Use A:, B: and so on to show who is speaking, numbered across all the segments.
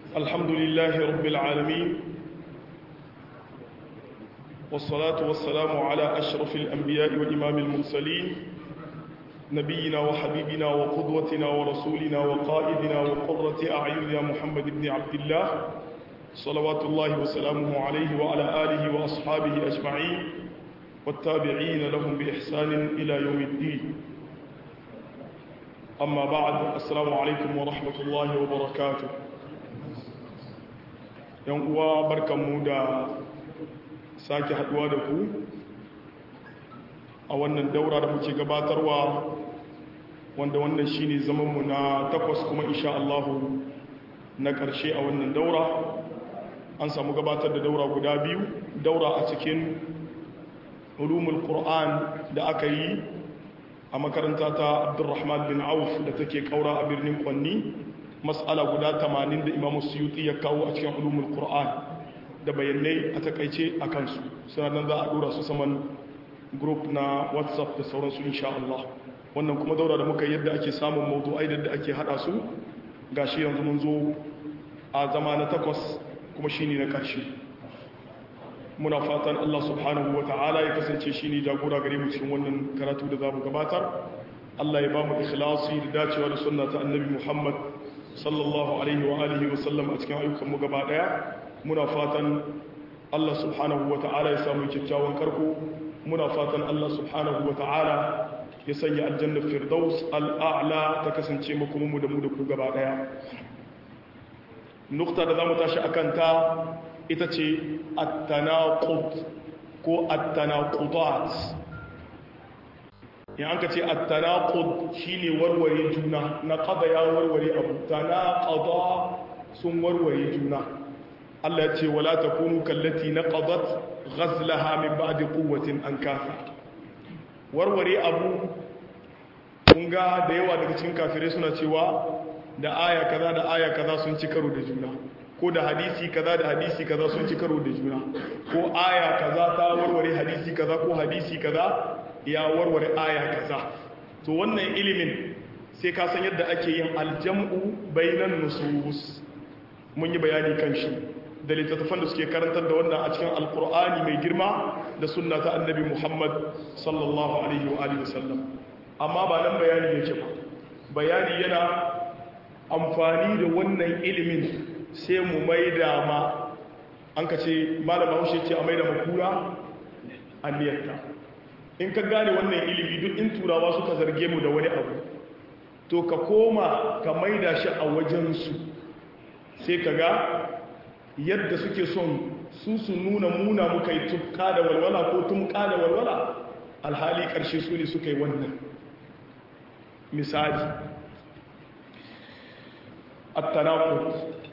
A: الحمد لله رب العالمين والصلاة والسلام على أشرف الأنبياء وإمام المرسلين نبينا وحبيبنا وقدوتنا ورسولنا وقائدنا وقرة أعيننا محمد بن عبد الله صلوات الله وسلامه عليه وعلى آله وأصحابه أجمعين والتابعين لهم بإحسان إلى يوم الدين أما بعد السلام عليكم ورحمة الله وبركاته yan uwa barkanmu da sake haduwa da ku a wannan daura da muke gabatarwa wanda wannan shine zamanmu na takwas kuma insha Allahu na ƙarshe a wannan daura an samu gabatar da daura guda biyu daura a cikin ulumul qur'an da aka yi a makaranta ta abdurrahman bin auf da take kaura a birnin kwanni mas'ala guda 80 da imamu suyuti ya kawo a cikin ulumul qur'an da bayanai a takaice a kansu suna nan za a dora su saman group na whatsapp da sauransu insha Allah wannan kuma daura da muka yadda ake samun mawdu'ai da ake hada su gashi yanzu mun zo a zama na takwas kuma shine na karshe muna fatan Allah subhanahu wa ta'ala ya kasance shine jagora gare mu cikin wannan karatu da zamu gabatar Allah ya ba mu ikhlasi da dacewa da sunna ta annabi Muhammad sallallahu alaihi wa alihi wa sallam a cikin ayyukanmu gaba daya muna fatan Allah subhanahu wa ta'ala ya samu kyakkyawan karko muna fatan Allah subhanahu wa ta'ala ya sanya aljanna firdaus al'a'la ta kasance makomanmu da mu da ku gaba daya nukta da zamu tashi akan ta ita ce at-tanaqud ko at-tanaqudat in an ka ce at-tanaqud shine warware juna na qada ya warware abu tanaqada sun warware juna Allah ya ce wala takunu kallati naqadat ghazlaha min ba'di quwwatin ankasa warware abu kun ga da yawa daga cikin kafirai suna cewa da aya kaza da aya kaza sun ci karo da juna ko da hadisi kaza da hadisi kaza sun ci karo da juna ko aya kaza ta warware hadisi kaza ko hadisi kaza ya warware aya kaza to wannan ilimin sai ka san yadda ake yin aljam'u bainan nusus mun yi bayani kan shi da littattafan da suke karantar da wannan a cikin alkur'ani mai girma da sunna ta annabi muhammad sallallahu alaihi wa alihi wasallam amma ba nan bayani yake ba bayani yana amfani da wannan ilimin sai mu maida ma an ka ce malama haushe ce a maida makura a niyarta in ka gane wannan ilimi duk in turawa suka zarge mu da wani abu to ka koma ka maida shi a wajensu sai ka ga yadda suke son su su nuna muna muka yi tufka da walwala ko tumka da walwala alhali ƙarshe su ne suka yi wannan misali attanakut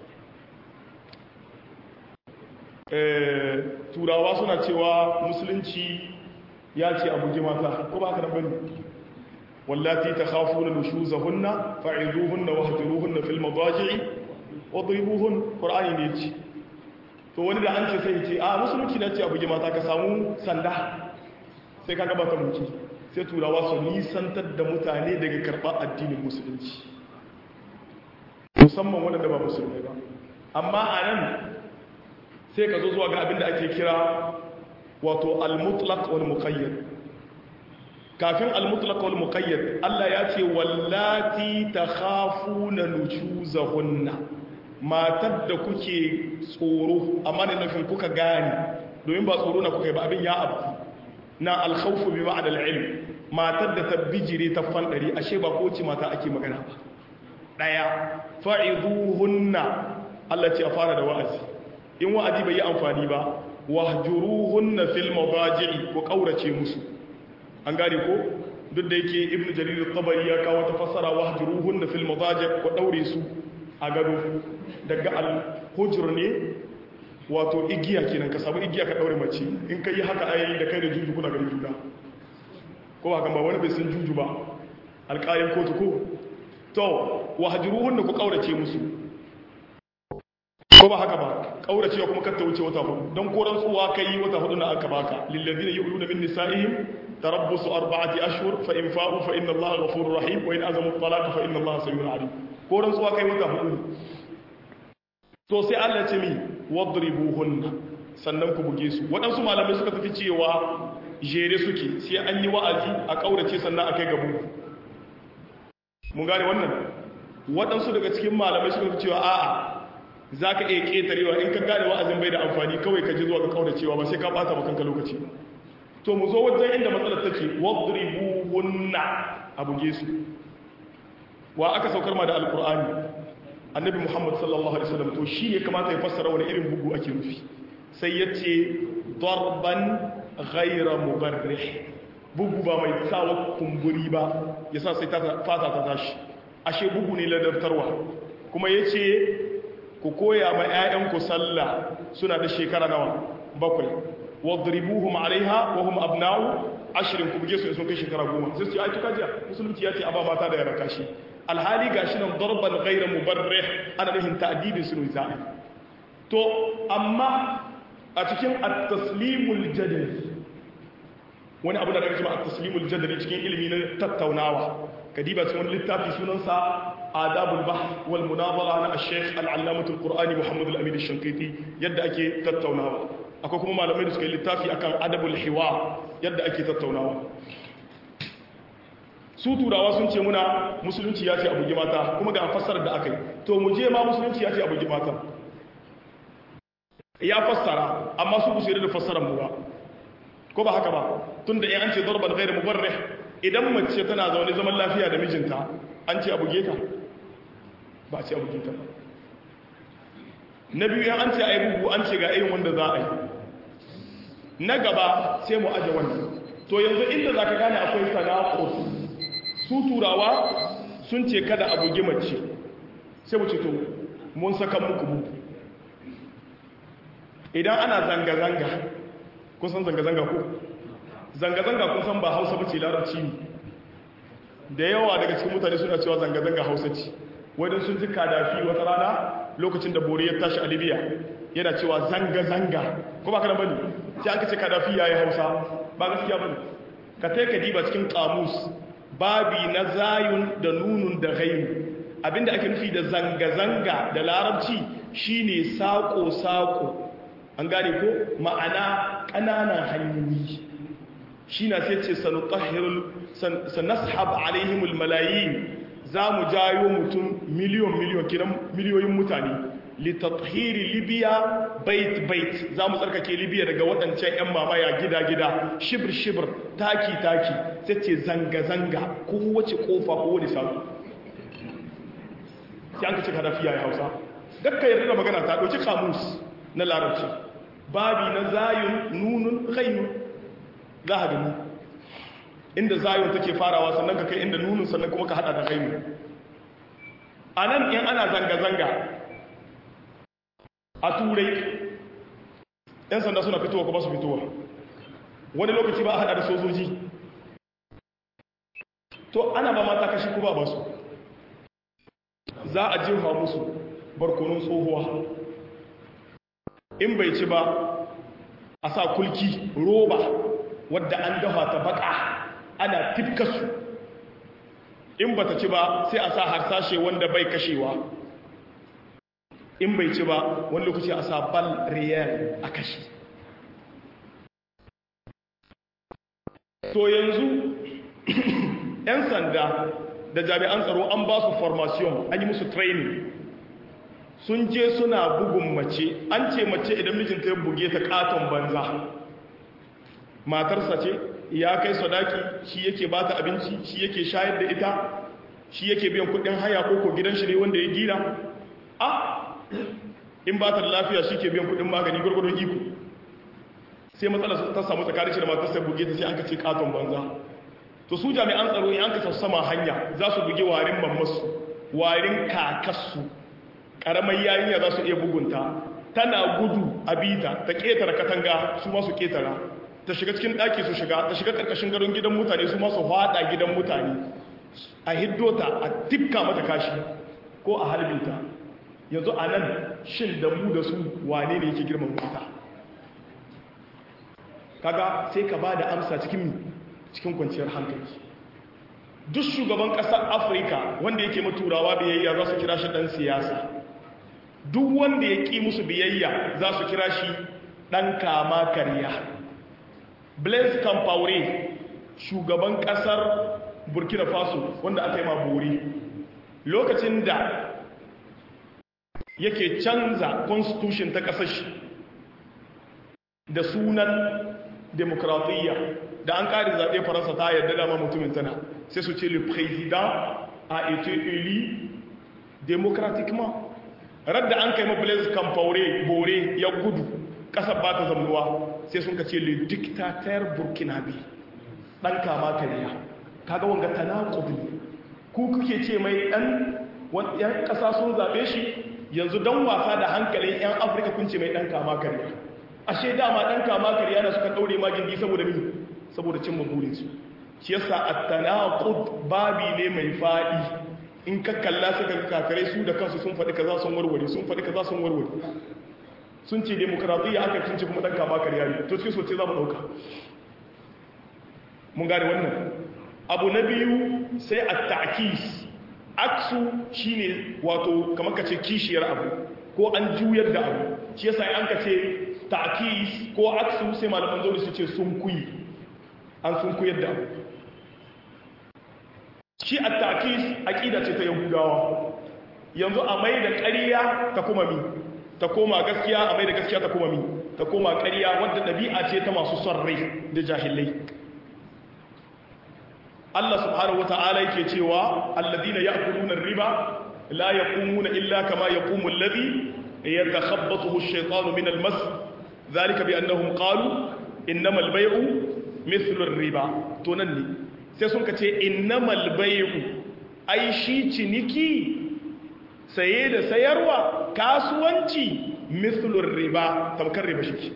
A: turawa suna cewa musulunci ya ce abu ji mata ko ba ka da bane wallati ta khafu na nushuzahunna fa'izuhunna wahjuruhunna fil madaji'i wadribuhun qur'ani ne ce to wani da an ce sai ce a musulunci na ce abu ji mata ka samu sanda sai ka gaba ka mutu sai turawa su nisantar da mutane daga karɓar addinin musulunci musamman waɗanda ba musulmai ba amma a nan sai ka zo zuwa ga abin da ake kira wato al-mutlaq wal muqayyad kafin al-mutlaq wal muqayyad Allah ya ce wallati takhafuna nushuzahunna matar da kuke tsoro amma ne nufin kuka gane domin ba tsoro na kuka yi ba abin ya abu na al-khawfu bi ma'ana al-ilm matar da ta bijire ta fandari ashe ba ko ce mata ake magana ba daya fa'iduhunna Allah ce a fara da wa'azi in wa'azi bai yi amfani ba wahjuruhunna fil madaji'i ko kaurace musu an gane ko duk da yake ibnu jarir at-tabari ya kawo ta fassara wahjuruhunna fil madaji' ko daure su a gado daga al-hujr ne wato igiya kenan ka samu igiya ka daure mace in kai haka ai da kai da juju kuna ganin juna ko ba kan ba wani bai san juju ba alƙalin kotu ko to wahjuruhunna ku kaurace musu ko ba haka ba kaurace kuma kar ta wuce wata hudu don koran tsuwa kai wata hudu na aka baka lillazina yu'luna min nisa'ihim tarabbusu arba'ati ashhur fa in fa'u fa inna Allaha ghafurur rahim wa in azamu at-talaq fa inna Allaha samiyyun alim koran tsuwa kai wata hudu to sai Allah ce mi wadribuhunna sannan ku buge su waɗansu malamai suka tafi cewa jere suke sai an yi wa'azi a ƙaurace sannan a kai gabu mun gane wannan waɗansu daga cikin malamai suka tafi cewa a'a za ka iya ƙetarewa in ka gane wa'azin bai da amfani kawai ka ji zuwa ga ƙauracewa ba sai ka ɓata makanka lokaci to mu zo wajen inda matsalar take wadribuhunna a buge su wa aka saukar ma da alƙur'ani annabi muhammad sallallahu alaihi wasallam to shi ne kamata ya fassara wani irin bugu ake nufi sai ya ce darban ghaira mubarrih bugu ba mai sawa kumburi ba ya sa sai fata ta tashi ashe bugu ne ladabtarwa kuma ya ce ku koya ma 'ya'yanku sallah suna da shekara nawa bakwai wadribuhum alaiha wa hum abna'u ashirin ku buge su sun kai shekara goma sai su ce ai tuka jiya musulunci ya ce a ba mata da yara kashi alhali gashi nan darban ghayra mubarrih ana nufin ta'dibin sun za'i to amma a cikin at-taslimul jadali wani abu da daga cikin at-taslimul jadali cikin ilimi na tattaunawa kadiba cikin wani littafi sunansa adabul bahth wal munazara na ash-shaykh al-allamah al-qur'ani muhammad al-amin ash-shankiti yadda ake tattaunawa akwai kuma malamai da suka yi littafi akan adabul hiwa yadda ake tattaunawa su turawa sun ce muna musulunci ya ce a bugi mata kuma ga fassarar da aka yi to mu je ma musulunci ya ce a bugi mata ya fassara amma su kusa da fassarar mu ba ko ba haka ba tun da an ce zarban gairu mubarrih idan mace tana zaune zaman lafiya da mijinta an ce a buge ta ba ce a buge ta na biyu an ce a yi bugu an ce ga irin wanda za a yi na gaba sai mu aje wannan to yanzu inda za ka gane akwai sana'a su turawa sun ce kada a bugi mace sai mu ce to mun saka muku buku idan ana zanga-zanga kun san zanga-zanga ko zanga-zanga kun san ba hausa bace larabci ne da yawa daga cikin mutane suna cewa zanga-zanga hausa ce wadda sun ji kadafi wata rana lokacin da bori ya tashi a libya yana cewa zanga-zanga ko ba ka nan bane sai an kace kadafi ya yi hausa ba gaskiya bane ka tai ka diba cikin kamus babi na zayun da nunun da ghainu abinda ake nufi da zanga-zanga da larabci shine sako-sako an gane ko ma'ana ƙananan hanyoyi shi na sai ce sanashab alaihimul malayin za mu jayo mutum miliyon miliyon kiran miliyoyin mutane litathiri libya bait bait za mu tsarkake libya daga waɗancan 'yan mamaya gida-gida shibir-shibir taki-taki sai ce zanga-zanga kowace ƙofa kowane sanu sai an ka ce kadafiya ya hausa dakka yarda da magana ta ɗauki kamus na larabci babi na zayun nunun ghainu za a gani inda zayun take farawa sannan ka kai inda nunun sannan kuma ka hada da ghainu a nan in ana zanga-zanga a turai yan sanda suna fitowa kuma su fitowa wani lokaci ba a hada da sojoji to ana ba mata kashi kuma ba su za a jefa musu barkonon tsohuwa in bai ci ba a sa kulki roba wadda an dafa ta baka ana tifkasu in ba ta ci ba sai a sa harsashe wanda bai kashewa in bai ci ba wani lokaci a sa bal riyal a kashi to yanzu 'yan sanda da jami'an tsaro an ba su formation an yi musu training sun je suna bugun mace an ce mace idan mijinta ya buge ta katon banza matarsa ce ya kai sadaki shi yake ba ta abinci shi yake shayar da ita shi yake biyan kudin haya ko ko gidan shi ne wanda ya gina a in ba ta da lafiya shi ke biyan kudin magani gwargwadon iko sai matsala ta samu tsakanin shi da matarsa buge ta sai an ka ce katon banza to su jami'an tsaro in an ka sama hanya za su buge warin mammasu warin kakassu karamar yarinya za su iya bugunta tana gudu a bita ta ketara katanga su masu ketara ta shiga cikin ɗaki su shiga ta shiga ƙarƙashin garin gidan mutane su masu haɗa gidan mutane a hiddota a tifka mata kashi ko a halbinta yanzu a nan shin da mu da su wane ne yake girman wuta kaga sai ka ba da amsa cikin cikin kwanciyar hankali duk shugaban ƙasar afirka wanda yake maturawa biyayya za su kira shi ɗan siyasa duk wanda ya ƙi musu biyayya za su kira shi ɗan kama karya blaise compaore shugaban ƙasar burkina faso wanda aka yi ma bori lokacin da yake canza constitution ta ƙasar shi da sunan demokratiyya da an ƙari zaɓe faransa ta yarda dama mutumin tana sai su ce le président a été élu démocratiquement radda an kai mablaise kamfaure bore ya gudu ƙasar ba ta zamuwa sai sun ka ce le dictateur burkinabe ɗan kama kariya kaga wanga tanakubi ku kuke ce mai ɗan yan ƙasa sun zaɓe shi yanzu don wasa da hankalin 'yan afirka kun ce mai ɗan kama kariya ashe dama ɗan kama kariya na suka ɗaure magindi saboda mi saboda cin maburinsu shi yasa at-tanaqud babi ne mai faɗi in ka kalla suka kakare su da kansu sun faɗi kaza sun warware sun faɗi kaza sun warware sun ce demokradiyya aka cince kuma ɗan kama kariya ne to cikin soce za mu ɗauka mun gane wannan abu na biyu sai at-ta'kis aksu shine wato kamar ka ce kishiyar abu ko an juyar da abu shi yasa an ka ce ta'kis ko aksu sai malaman zauri su ce sun kuyi an sun kuyar da abu shi a takis aƙida ce ta yahudawa yanzu a mai da ƙariya ta kuma mi ta koma gaskiya a mai da gaskiya ta kuma mi ta koma ƙariya wadda ɗabi'a ce ta masu son rai da jahilai Allah subhanahu wata'ala yake cewa alladhina ya'kuluna riba la yaqumuna illa kama yaqumu alladhi yatakhabbathu ash-shaytanu min al-mas dhalika bi annahum qalu innamal bay'u mithlu ar-riba to nan ne sai sun kace innamal bay'u ai shi ciniki saye da sayarwa kasuwanci mithlu ar-riba tamkar riba shi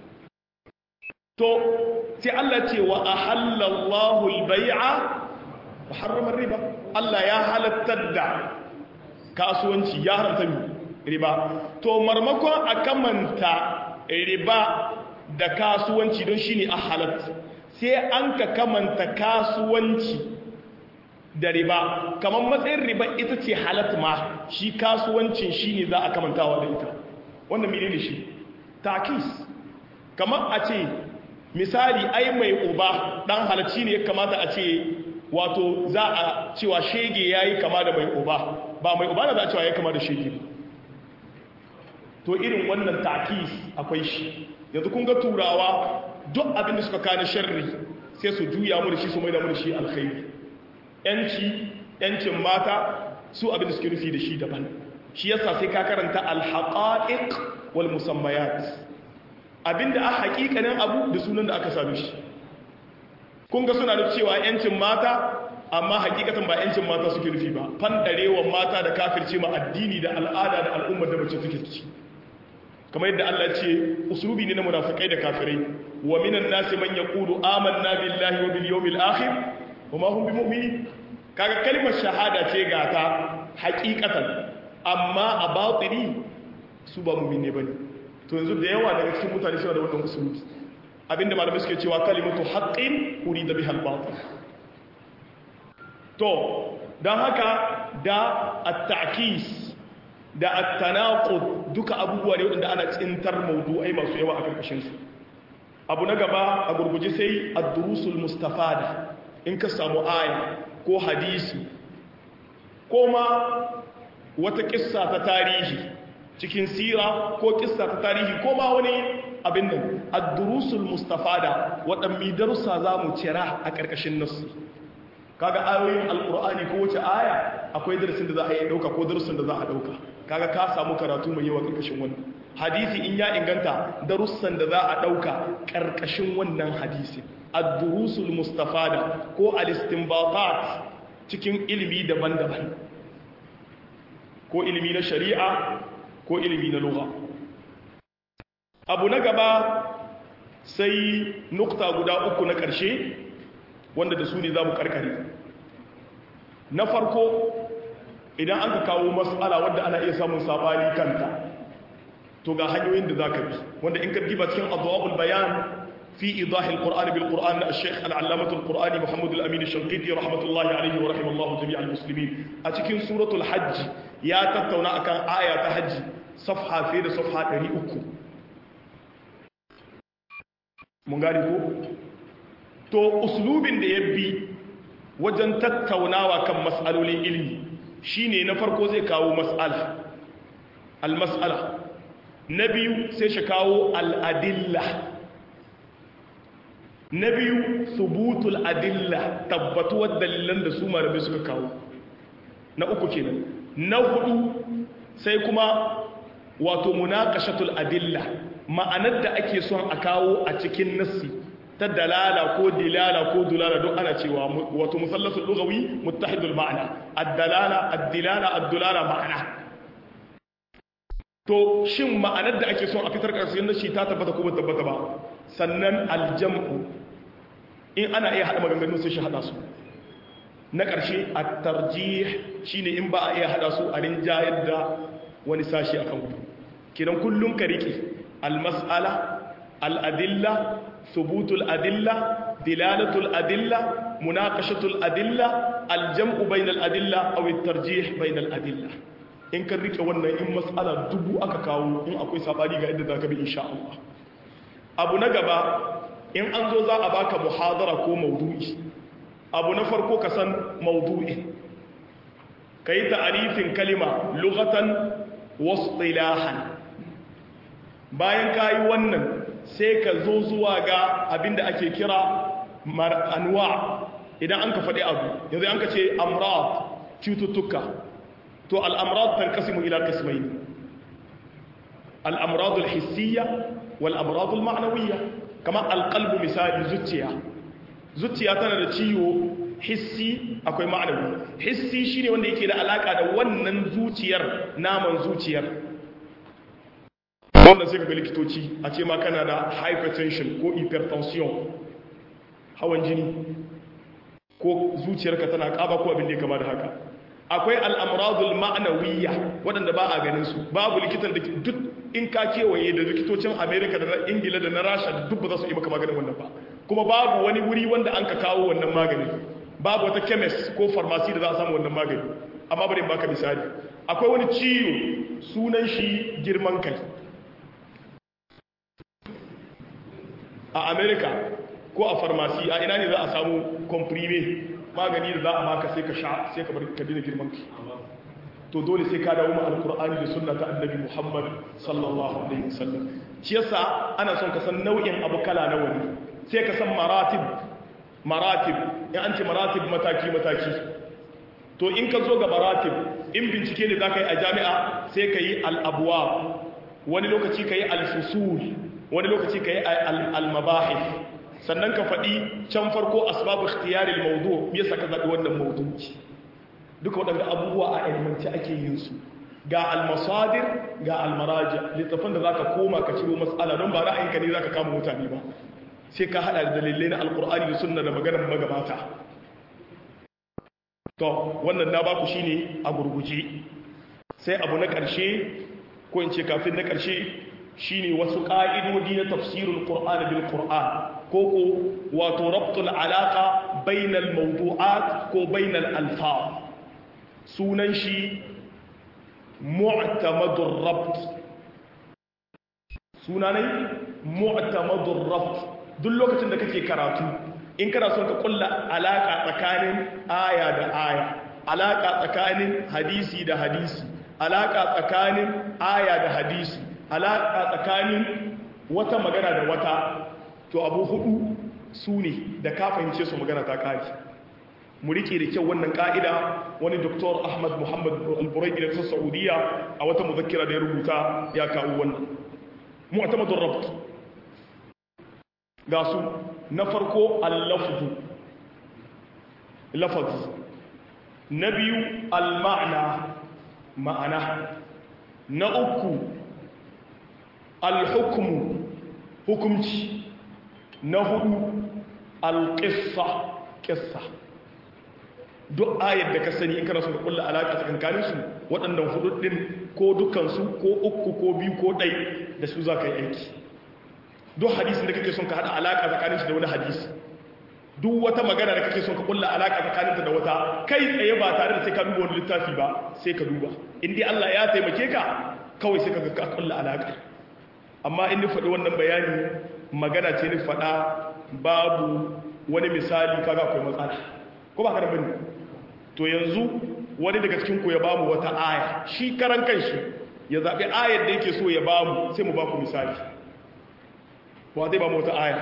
A: to sai Allah ce wa ahallallahu al-bai'a wa harrama riba Allah ya halattar da kasuwanci ya haramta riba to marmakon a kamanta riba da kasuwanci don shine a halatta sai an ka kamanta kasuwanci da riba kamar matsayin riba ita ce halatta ma shi kasuwancin shine za a kamantawa da ita wannan menene shi takis kamar a ce misali ai mai uba dan halacci ne ya kamata a ce wato za a cewa shege yayi kama da mai uba ba mai uba na za a cewa yayi kama da shege to irin wannan takis akwai shi yanzu kun ga turawa duk abin da suka kana sharri sai su juya mu da shi su mai da mu da shi alkhairi yanci yancin mata su abin da suke nufi da shi daban shi yasa sai ka karanta alhaqa'iq wal musammayat abinda a hakikanin abu da sunan da aka same shi kun ga suna da cewa yancin mata amma hakikatan ba yancin mata suke nufi ba fandarewa mata da kafirce ma addini da al'ada da al'ummar da mace suke ciki kamar yadda Allah ce usulubi ne na munafikai da kafirai wa minan nasi man yaqulu amanna billahi wa bil yawmil akhir wa ma hum bimu'minin kaga kalmar shahada ce ga ta hakikatan amma a batini su ba mu'mine bane to yanzu da yawa daga cikin mutane suna da wannan usulubi abinda malamai suke cewa kalimatu haqqin urida biha al-batil to dan haka da at-ta'kis da at-tanaqud duka abubuwa ne wanda ana tsintar mawdu'ai masu yawa a karkashin su abu na gaba a gurguje sai ad-durusul mustafada in ka samu aya ko hadisi ko ma wata kissa ta tarihi cikin sira ko kissa ta tarihi ko ma wani abin nan ad-durusul mustafada waɗanne darussa za mu cira a ƙarƙashin nasu kaga ayoyin alqur'ani ko wace aya akwai darasin da za a yi dauka ko darasin da za a dauka kaga ka samu karatu mai yawa ƙarƙashin wannan hadisi in ya inganta darussan da za a dauka ƙarƙashin wannan hadisi ad-durusul mustafada ko al-istinbatat cikin ilimi daban-daban ko ilimi na shari'a ko ilimi na lugha abu na gaba sai nukta guda uku na ƙarshe wanda da su ne za mu karkare na farko idan an ka kawo matsala wadda ana iya samun sabani kanta to ga hanyoyin da za ka bi wanda in ka diba cikin abubuwan bayan في إيضاح القرآن بالقرآن الشيخ العلامة القرآني محمد الأمين الشنقيطي رحمة الله عليه ورحمه الله جميع المسلمين أتكين سورة الحج يا تتونا أكان آية حج صفحة في صفحة دري أكو mun gane ko to uslubin da ya bi wajen tattaunawa kan mas'alolin ilmi shine na farko zai kawo mas'ala al-mas'ala na biyu sai shi kawo al-adilla na biyu subutul adilla tabbatuwar dalilan da su malamai suka kawo na uku kenan na hudu sai kuma wato munaqashatul adilla ma'anar da ake son a kawo a cikin nassi ta dalala ko dilala ko dulala don ana cewa wato musallasul lughawi muttahidul ma'ana ad-dalala ad-dilala ad-dulala ma'ana to shin ma'anar da ake son a fitar karshen nashi ta tabbata ko ba tabbata ba sannan aljam'u in ana iya hada maganganun sai shi hada su na ƙarshe at-tarjih shine in ba a iya hada su a rinjayar da wani sashi akan ku kidan kullun ka rike al-mas'ala al-adilla thubutul adilla dilalatul adilla munaqashatul adilla al-jam'u bainal adilla aw at-tarjih bainal adilla in kan rike wannan in mas'ala dubu aka kawo in akwai sabani ga yadda zaka bi insha Allah abu na gaba in an zo za a baka muhadara ko maudu'i abu na farko ka san maudu'i kai ta'arifin kalima lughatan wasilahan bayan kayi wannan sai ka zo zuwa ga abinda ake kira anwa idan an ka faɗi abu yanzu an ka ce amrad cututtuka to al'amrad tanqasimu ila qismayn al-amrad al-hissiyya wal amrad al-ma'nawiyya kama al-qalb misali zuciya zuciya tana da ciwo hissi akwai ma'anawi hissi shine wanda yake da alaka da wannan zuciyar naman zuciyar wanda sai ga likitoci a ce ma kana da hypertension ko hypertension hawan jini ko zuciyarka tana kaba ko abin da ya kama da haka akwai al'amradul ma'anawiyya waɗanda ba a ganin su babu likitan da duk in ka kewaye da likitocin amerika da na ingila da na rasha da duk ba za su yi maka maganin wannan ba kuma babu wani wuri wanda an ka kawo wannan magani babu wata chemist ko pharmacy da za a samu wannan magani amma bari baka misali akwai wani ciwo sunan shi girman kai a amerika ko a pharmacy a ina ne za a samu comprime magani da za a baka sai ka sha sai ka bar ka dina girman ki to dole sai ka dawo ma alqur'ani da sunna ta annabi muhammad sallallahu alaihi wasallam shi yasa ana son ka san nau'in abu kala na wani sai ka san maratib maratib in an ce maratib mataki mataki to in ka zo ga maratib in bincike ne zaka yi a jami'a sai ka yi al-abwab wani lokaci ka yi al-fusul wani lokaci ka yi al-mabahith sannan ka faɗi can farko asbabu ikhtiyaril mawdu me yasa ka zaɓi wannan mawdu'i duka waɗanda abubuwa a ilmanci ake yin su ga almasadir ga almaraji littafin da zaka koma ka ciro matsala don ba ra'ayinka ne zaka kama mutane ba sai ka hada da dalilai na alkur'ani da sunna da maganar magabata to wannan na baku shine a gurguje sai abu na ƙarshe ko in ce kafin na ƙarshe shine wasu ƙa'idodi na tafsirul qur'ani bil qur'an koko wato rabtul alaka bainal mawdu'at ko bainal alfaz sunan shi mu'tamadur rabt sunanai mu'tamadur rabt duk lokacin da kake karatu in kana son ka kulla alaka tsakanin aya da aya alaka tsakanin hadisi da hadisi alaka tsakanin aya da hadisi alaka tsakanin wata magana da wata to abu hudu su ne da ka fahimce su magana ta kari mu rike da kyau wannan ka'ida wani doktor ahmad muhammad al-buraidi da saudiya a wata muzakkira da ya rubuta ya kawo wannan mu'tamadun rabt ga su na farko al-lafzu lafaz na biyu al-ma'na ma'ana na uku al-hukmu hukumci na hudu alƙissa ƙissa duk ayar da ka sani in kana so ka kulla alaƙa tsakankanin su waɗannan hudu ɗin ko dukansu ko uku ko biyu ko ɗai da su za ka yi aiki duk hadisin da kake son ka hada alaka tsakanin shi da wani hadisi duk wata magana da kake son ka kulla alaka tsakaninta da wata kai tsaye ba tare da sai ka duba wani littafi ba sai ka duba in dai Allah ya taimake ka kawai sai ka ga ka kulla alaka amma in ni faɗi wannan bayani magana ce ni faɗa babu wani misali kaga akwai matsala ko ba ka da bane to yanzu wani daga cikin ku ya bamu wata aya shi karan kanshi ya zabi ayar da yake so ya bamu sai mu ba ku misali wa zai bamu wata aya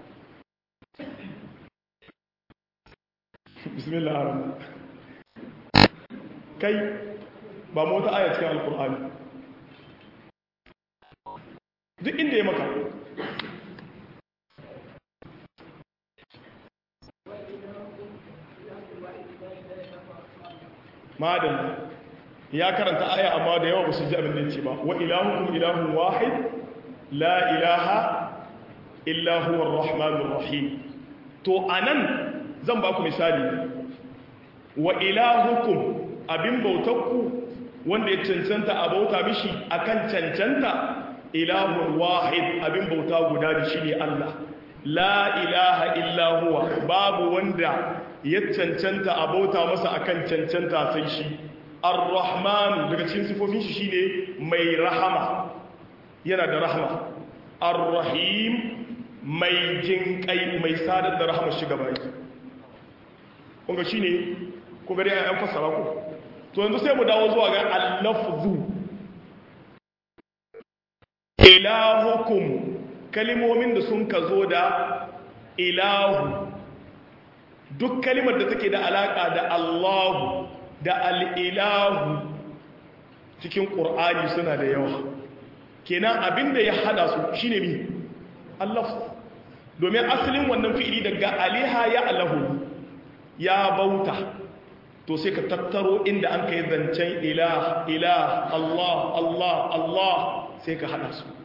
A: bismillah ar-rahman kai ba mu wata aya cikin alkur'ani duk inda ya maka madalla ya karanta aya amma da yawa ba su ji abin da ya ce ba wa ilahukum ilahun wahid la ilaha illa huwa ar-rahmanur rahim to anan zan ba ku misali wa ilahukum abin bautakku wanda ya cancanta a bauta mishi akan cancanta ilahun wahid abin bauta guda da shi ne Allah la ilaha illa huwa babu wanda ya cancanta a bauta masa akan cancanta sai shi ar-rahman daga cikin sifofin shi shine mai rahama yana da rahama ar-rahim mai jinkai mai sadar da rahama shi gaba yake kunga shi ne ku gari a yan fassara ku to yanzu sai mu dawo zuwa ga allafzu ilahukum kalimomin da sun ka zo da ilahu duk kalimar da take da alaka da allahu da al'ilahu cikin ƙur'ani suna da yawa kenan abinda ya hada su shine mi allafzu domin asalin wannan fi'ili daga aliha ya alahu ya bauta to sai ka tattaro inda an kai zancen ilah ilah Allah Allah Allah sai ka hada su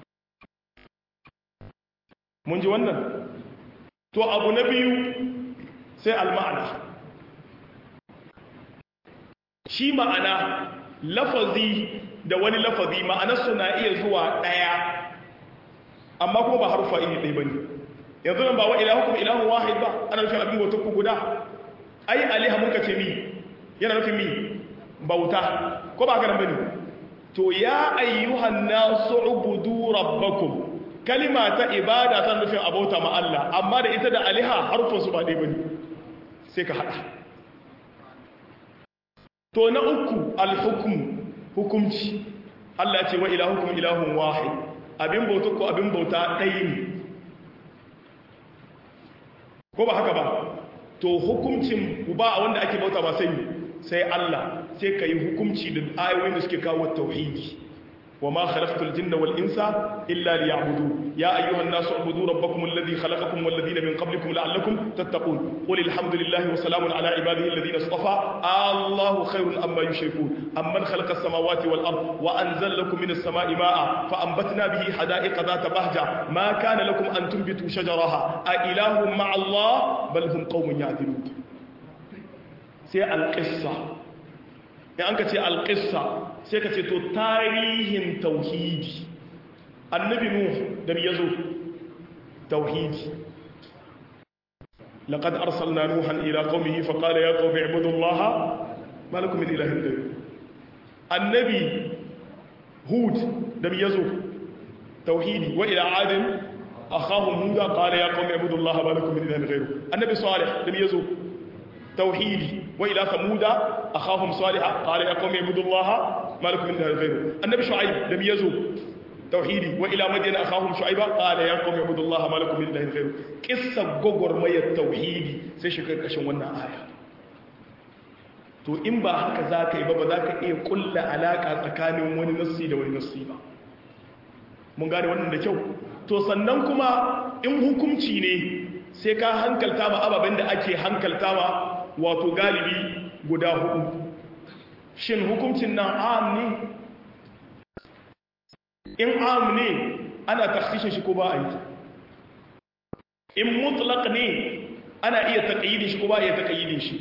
A: mun ji wannan to abu na biyu sai alma'ana shi ma'ana lafazi da wani lafazi ma'anarsu na iya zuwa ɗaya amma kuma ba harufa iri ɗaya ba ne yanzu nan ba wa ilahukum ilahun wahid ba ana nufin abin bautar ku guda ai aliha muka ce mi yana nufin mi bauta ko ba ganin bane to ya ayyuhan nasu ubudu rabbakum kalima ta ibada ta nufin abauta ma Allah amma da ita da aliha harfin su ba dai bane sai ka hada to na uku alhukm hukumci Allah ya ce wa ilahukum ilahun wahid abin bautar ku abin bauta ɗaya ne ko ba haka ba to hukuncin ba wanda ake bauta ba sai sai Allah sai ka yi hukunci da ayoyin da suke kawo tauhidi wa ma khalaqtul jinna wal insa illa liya'budu ya ayyuhan nasu ubudu rabbakum alladhi khalaqakum wal ladina min qablikum la'allakum tattaqun qul alhamdulillahi wa salamun ala ibadihi alladhina istafa Allahu khairun amma yushrikun amman khalaqa as-samawati wal ard wa anzala lakum minas samai ma'a fa anbatna bihi hada'iqa dhata bahja ma kana lakum an tunbitu shajaraha a ilahum ma'a Allah bal hum qaumun ya'dilun sai al-qissa in an ka ce al-qissa sai ka ce to tarihin tauhidi annabi nuh da ya zo tauhidi laqad arsalna nuhan ila qaumihi fa qala ya qaumi ibudu allaha ma lakum min ilahin ghayr annabi hud da ya zo tauhidi wa ila adin akhahum hud qala ya qaumi ibudu allaha ma lakum min ilahin ghayr annabi salih da ya zo tauhidi wa ila samuda akhahum salih qala ya qaumi ibudu allaha مالك من ذلك غيره النبي شعيب لم يزو توحيدي والى مدين اخاهم شعيب قال يا قوم اعبدوا الله ما لكم من اله غيره قصه غوغور مي التوحيدي sai shi karkashin wannan aya to in ba haka zaka yi ba ba zaka iya kulla alaka tsakanin wani nassi da wani nassi ba mun gane wannan da kyau to sannan kuma in hukunci ne sai ka hankalta ma ababen da ake hankalta ma wato galibi guda hudu shin hukuncin nan am ne in am ne ana taksishin shi ko ba a yi in mutlaq ne ana iya taƙayyidin shi ko ba a iya taƙayyidin shi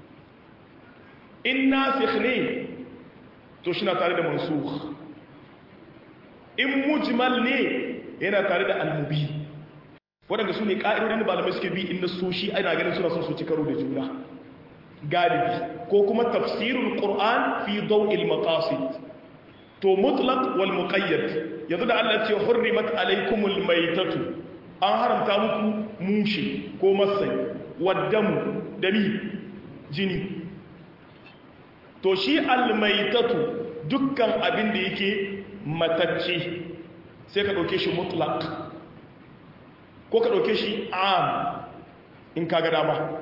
A: in nasikh ne to shi na tare da mansukh in mujmal ne yana tare da al-mubin waɗanda su ne ƙa'idodin da malamai suke bi inda so shi ana ganin suna son su ci karo da juna galibi ko kuma tafsirul qur'an fi daw'il maqasid to mutlaq wal muqayyad yanzu da Allah ce hurrimat alaykumul maytatu an haramta muku mushi ko masai waddamu dami jini to shi al maytatu dukkan abin da yake matacce sai ka dauke shi mutlaq ko ka dauke shi am in kaga dama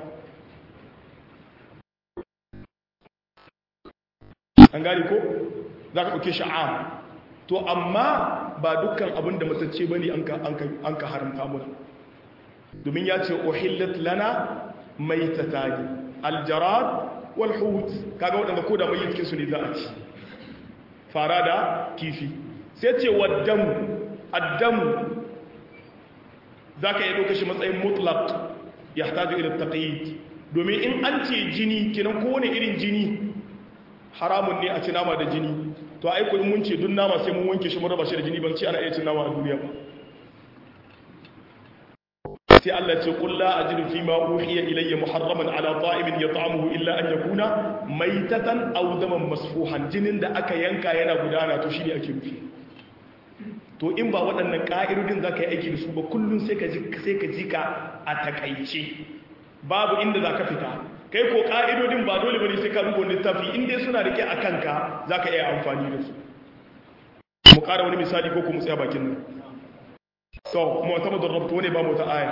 A: an gari ko za ka ɗauke shi am to amma ba dukkan abin da matacce ba ne an ka haramta muna domin ya ce ohillat lana mai ta tagi aljarad walhut kaga waɗanda ko da mai su ne za a ci fara da kifi sai ce waddamu addamu za ka yi ɗauka shi matsayin mutlaq ya hataju ila taqyid domin in an ce jini kenan kowane irin jini haramun ne a ci nama da jini to ai kun mun ce duk nama sai mun wanke shi mun raba shi da jini ban ce ana iya cin nama a duniya ba sai Allah ce qul la ajidu fi ma uhiya ilayya muharraman ala ta'imin yat'amuhu illa an yakuna maytatan aw daman masfuhan jinin da aka yanka yana gudana to shine ake nufi to in ba waɗannan ƙa'idodin za ka yi aiki da su ba kullum sai ka ji ka a takaice babu inda za ka fita kai ko ƙa'idodin ba dole ba ne sai ka rubo littafi inda suna rike a kanka za ka iya amfani da su mu ƙara wani misali ko kuma tsaya bakin nan so kuma wata madar rabta wani ba mu ta aya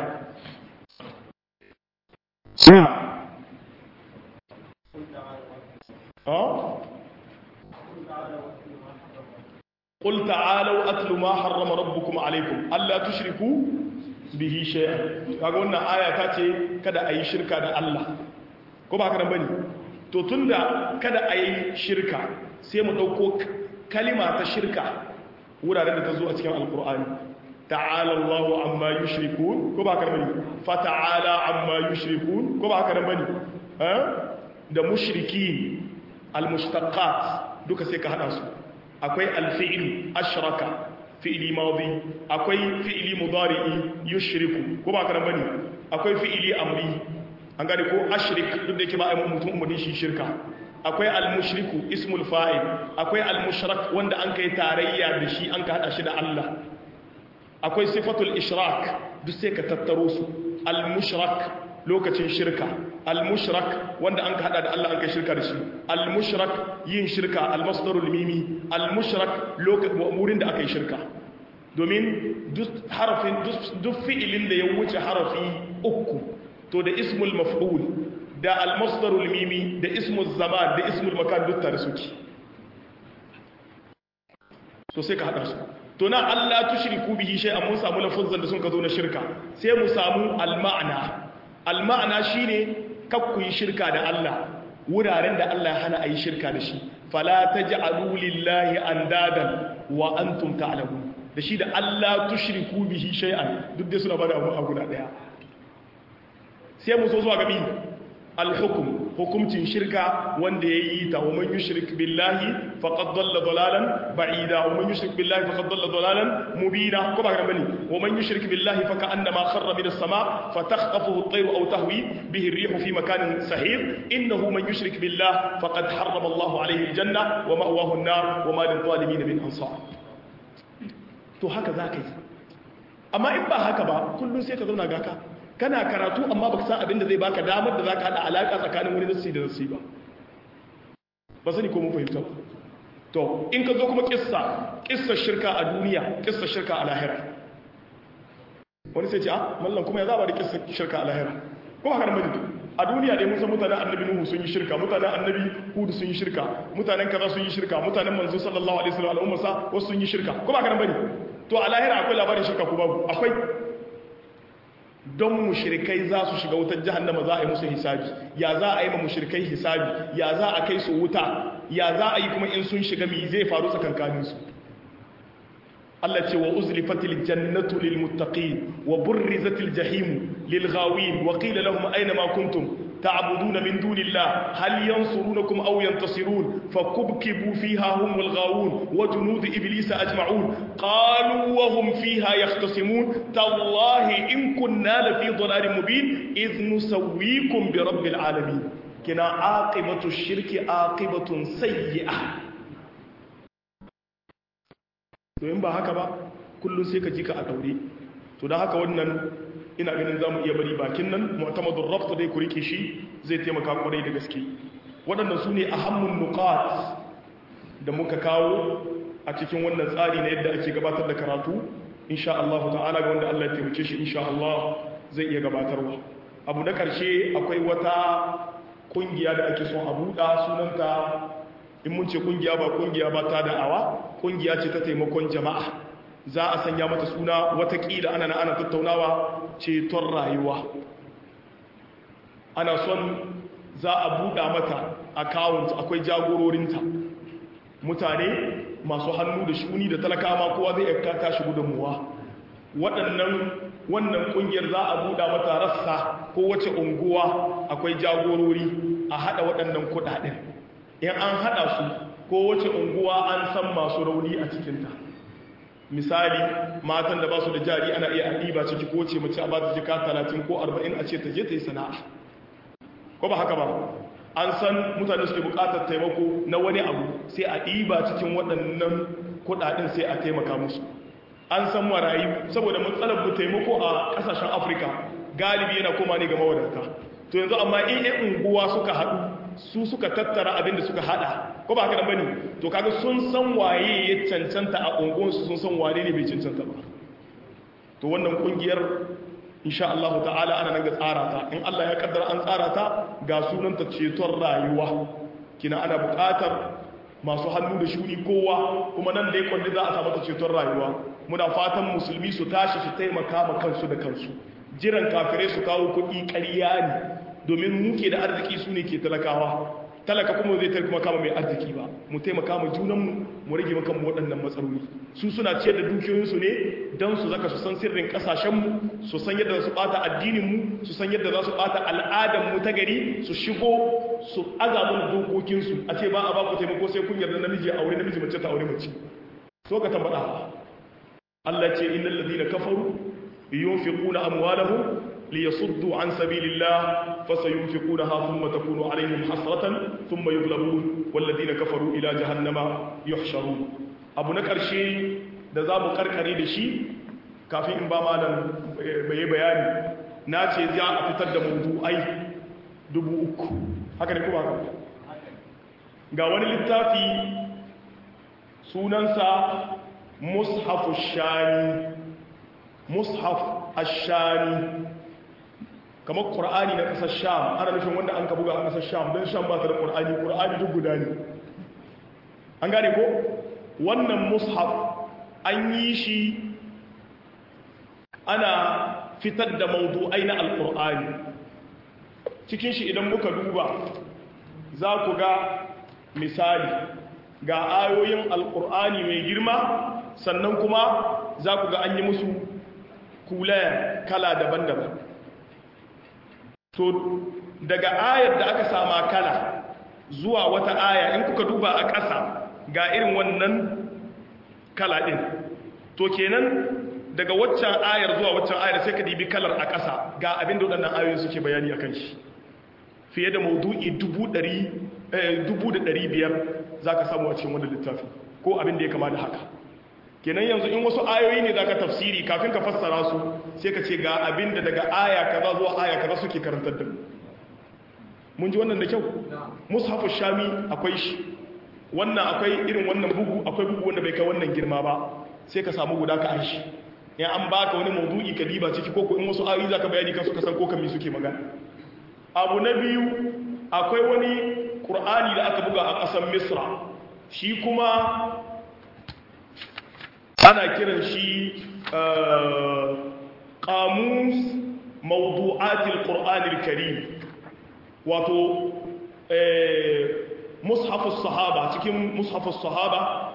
A: قل تعالوا أتل ما حرم ربكم عليكم ألا تشركوا به شيئا kaga wannan aya ta ce kada a yi shirka da Allah ko ba haka bane to tunda kada a yi shirka sai mu dauko kalima ta shirka wuraren da ta zo a cikin alkur'ani ta'ala Allahu amma yushrikun ko ba haka bane fa ta'ala amma yushrikun ko ba haka bane eh da mushrikin almushtaqat duka sai ka hada su akwai alfi'il ashraka fi'ili madi akwai fi'ili mudari'i yushriku ko ba kana bane akwai fi'ili amri an gane ko ashrik duk da yake ba ai mutum umurni shi shirka akwai almushriku ismul fa'il akwai almushrak wanda an kai tarayya da shi an ka hada shi da Allah akwai sifatul ishrak duk sai ka tattaro su almushrak lokacin shirka al-mushrak wanda an hada da Allah an kai shirka da shi al-mushrak yin shirka al-masdarul mimi al-mushrak lokacin wurin da aka yi shirka domin duk harafin duk fi'ilin da ya wuce harafi uku to da ismul maf'ul da al-masdarul mimi da ismul zaman da ismul makan duk tare suke to sai ka hada su to na Allah tushriku bihi shay'an mun samu lafuzan da sun ka zo na shirka sai mu samu al-ma'na al-ma'na shine kakku yi shirka da Allah wuraren da Allah ya hana a yi shirka da shi fala taj'alu lillahi andadan wa antum ta'lamun da shi da Allah tushriku bihi shay'an duk dai suna bada abu guda daya sai mu so zuwa gabi al-hukm hukumcin shirka wanda yayi ta wa man yushrik billahi faqad dalla dalalan ba'ida wa man yushrik billahi faqad dalla dalalan mubina ko ba ga bane wa man yushrik billahi fa ka'annama kharra min as-sama fa takhtafuhu at-tayru aw tahwi bihi ar-rihu fi makanin sahih innahu man yushrik billahi faqad harrama Allahu alayhi al-janna wa ma'wahu an-nar wa ma lil-zalimin min ansar to haka zaka yi amma in ba haka ba kullun sai ka zauna gaka kana karatu amma baka san abin da zai baka damar da zaka hada alaka tsakanin wani nassi da nassi ba ba sani ko mun fahimta ba to in ka zo kuma kissa kissa shirka a duniya kissa shirka a lahira wani sai ce a mallan kuma ya zaba da kissa shirka a lahira ko haka nan a duniya dai mun san mutanen annabi nuhu sun yi shirka mutanen annabi hudu sun yi shirka mutanen kaza sun yi shirka mutanen manzo sallallahu alaihi wasallam al'umma sa wasu sun yi shirka ko ba haka nan bane to a lahira akwai labarin shirka ko babu akwai don mushrikai za su shiga wutar jahannama za a yi musu hisabi ya za a yi ma mushrikai hisabi ya za a kai su wuta ya za a yi kuma in sun shiga mi zai faru tsakankanin su Allah ce wa uzlifatil jannatu lil muttaqin wa burrizatil jahim lil ghawin wa qila lahum ayna ma kuntum تعبدون من دون الله هل ينصرونكم أو ينتصرون فكبكبوا فيها هم والغاوون وجنود إبليس أجمعون قالوا وهم فيها يختصمون تالله إن كنا لفي ضلال مبين إذ نسويكم برب العالمين كنا عاقبة الشرك عاقبة سيئة to in ba haka ba kullum sai ka ji ka a daure to don haka wannan ina ganin za mu iya bari bakin nan mu'tamadun rabt dai ku rike shi zai taimaka kwarai da gaske waɗannan su ne ahammun nuqat da muka kawo a cikin wannan tsari na yadda ake gabatar da karatu insha Allah ta'ala ga wanda Allah ya taimake shi insha Allah zai iya gabatarwa abu na ƙarshe akwai wata kungiya da ake son a buɗa sunanta in mun ce kungiya ba kungiya ba ta da'awa kungiya ce ta taimakon jama'a za a sanya mata suna watakila ana na ana tattaunawa ceton rayuwa ana son za a buɗa mata account akwai jagororinta mutane masu hannu da shuni da talakama kowa zai yaka tashi gudunmuwa waɗannan wannan ƙungiyar za a buɗa mata rassa ko wace unguwa akwai jagorori a haɗa waɗannan kuɗaɗen in an haɗa su ko wace unguwa an san masu rauni a cikinta misali matan da ba su da jari ana iya ɗiba ciki ko ce mace a ba ta jika talatin ko arba'in a ce ta je ta yi sana'a ko ba haka ba an san mutane suke buƙatar taimako na wani abu sai a ɗiba cikin waɗannan kuɗaɗen sai a taimaka musu an san marayu saboda matsalar mu taimako a ƙasashen afirka galibi yana koma ne ga mawadata to yanzu amma in yan unguwa suka haɗu su suka tattara abin da suka haɗa ko ba haka nan bane to kaga sun san waye ya cancanta a unguwansu sun san wane ne bai cancanta ba to wannan kungiyar insha Allah ta'ala ana nan ga tsara ta in Allah ya kaddara an tsara ta ga sunanta ceton rayuwa kina ana buƙatar masu hannu da shuni kowa kuma nan da ya kwalli za a samu ta ceton rayuwa muna fatan musulmi su tashi su taimaka ma kansu da kansu jiran kafirai su kawo kuɗi ƙarya ne domin muke da arziki su ne ke talakawa talaka kuma zai taimaka kama mai arziki ba mu taimaka ma junanmu mu rage maka mu waɗannan matsaloli su suna ciyar da dukiyoyinsu ne don su zaka su san sirrin ƙasashenmu su san yadda za su ɓata addininmu su san yadda za su ɓata al'adarmu ta gari su shigo su azamun dokokinsu a ce ba a ba ku taimako sai kun yarda namiji a aure namiji mace ta aure mace so ka tambada Allah ce innal ladina kafaru yunfiquna amwalahum ليصدوا عن سبيل الله فسينفقونها ثم تكون عليهم حسرة ثم يغلبون والذين كفروا إلى جهنم يحشرون abu na ƙarshe da za mu karkare da shi kafin in ba malam bai bayani na ce za a fitar da mawdu'ai dubu uku haka ne kuma haka ga wani littafi sunansa mushafu shani mushaf ashani kamar ƙur'ani na ƙasar sham ana nufin wanda an ka buga a ƙasar sham don sham ba ta da ƙur'ani ƙur'ani duk guda ne an gane ko wannan mushaf an yi shi ana fitar da maudu'ai na alƙur'ani cikin shi idan muka duba za ku ga misali ga ayoyin alƙur'ani mai girma sannan kuma za ku ga an yi musu kula kala daban-daban to daga ayar da aka sama kala zuwa wata aya in kuka duba a ƙasa ga irin wannan kala ɗin to kenan daga waccan ayar zuwa waccan ayar sai ka dibi kalar a ƙasa ga abin da waɗannan ayoyin suke bayani a kan shi fiye da maudu'i dubu da ɗari biyar za ka samu a cikin wani littafi ko abin da ya kama da haka kenan yanzu in wasu ayoyi ne za ka tafsiri kafin ka fassara su sai ka ce ga abin da daga aya kaza zuwa aya kaza suke karantar da mun ji wannan da kyau mushafu shami akwai shi wannan akwai irin wannan bugu akwai bugu wanda bai kai wannan girma ba sai ka samu guda ka aishi in an baka wani maudu'i ka diba ciki ko in wasu ayoyi za ka bayani kan suka san ko kan me suke magana abu na biyu akwai wani qur'ani da aka buga a ƙasar misra shi kuma ana kiran shi ƙamus mawdu'atil ƙur'anil karim wato mushafus sahaba cikin mushafus sahaba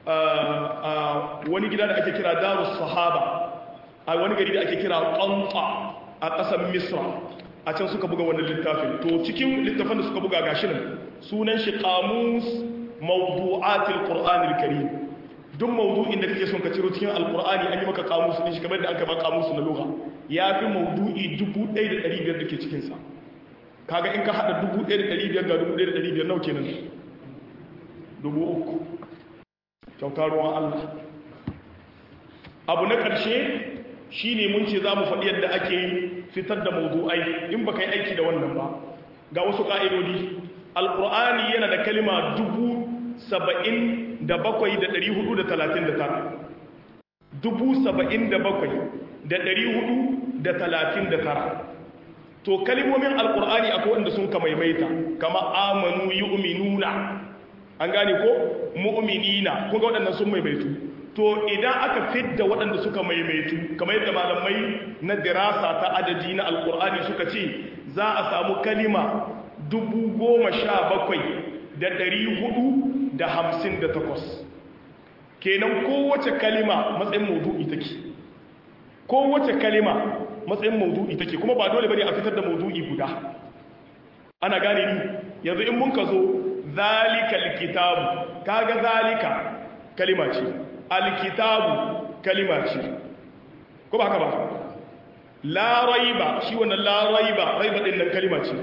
A: wani gida da ake kira darus sahaba a wani gari da ake kira ƙanta a ƙasar misra a can suka buga wannan littafin to cikin littafin da suka buga gashi nan sunan shi qamus mawdu'atil qur'anil karim duk mawdu'in da kake son ka ciro cikin alqur'ani an yi maka qamus din shi kamar da aka ba qamus na lugha yafi mawdu'i 1500 dake cikin sa kaga in ka hada 1500 ga 1500 nawa kenan dubu uku kyautar ruwan Allah abu na ƙarshe shi ne mun ce za mu faɗi yadda ake fitar da mawdu'ai in ba ka yi aiki da wannan ba ga wasu ƙa'idodi alƙur'ani yana da kalima dubu saba'in da bakwai da ɗari hudu da talatin da tara dubu saba'in da bakwai da ɗari hudu da talatin da tara to kalimomin alƙur'ani akwai wanda sun ka maimaita kama amanu yi uminuna an gane ko mu'minina kun ga waɗannan sun maimaitu to idan aka fidda waɗanda suka maimaitu kamar yadda malamai na dirasa ta adadi na alkur'ani suka ce za a samu kalima dubu goma sha bakwai da ɗari hudu da hamsin da takwas kenan kowace kalima matsayin maudu'i take kowace kalima matsayin maudu'i take kuma ba dole bane a fitar da maudu'i guda ana gane ni yanzu in mun ka zo zalika alkitabu kaga zalika kalima ce alkitabu kalima ce ko ba haka ba la raiba shi wannan la raiba raiba din nan kalima ce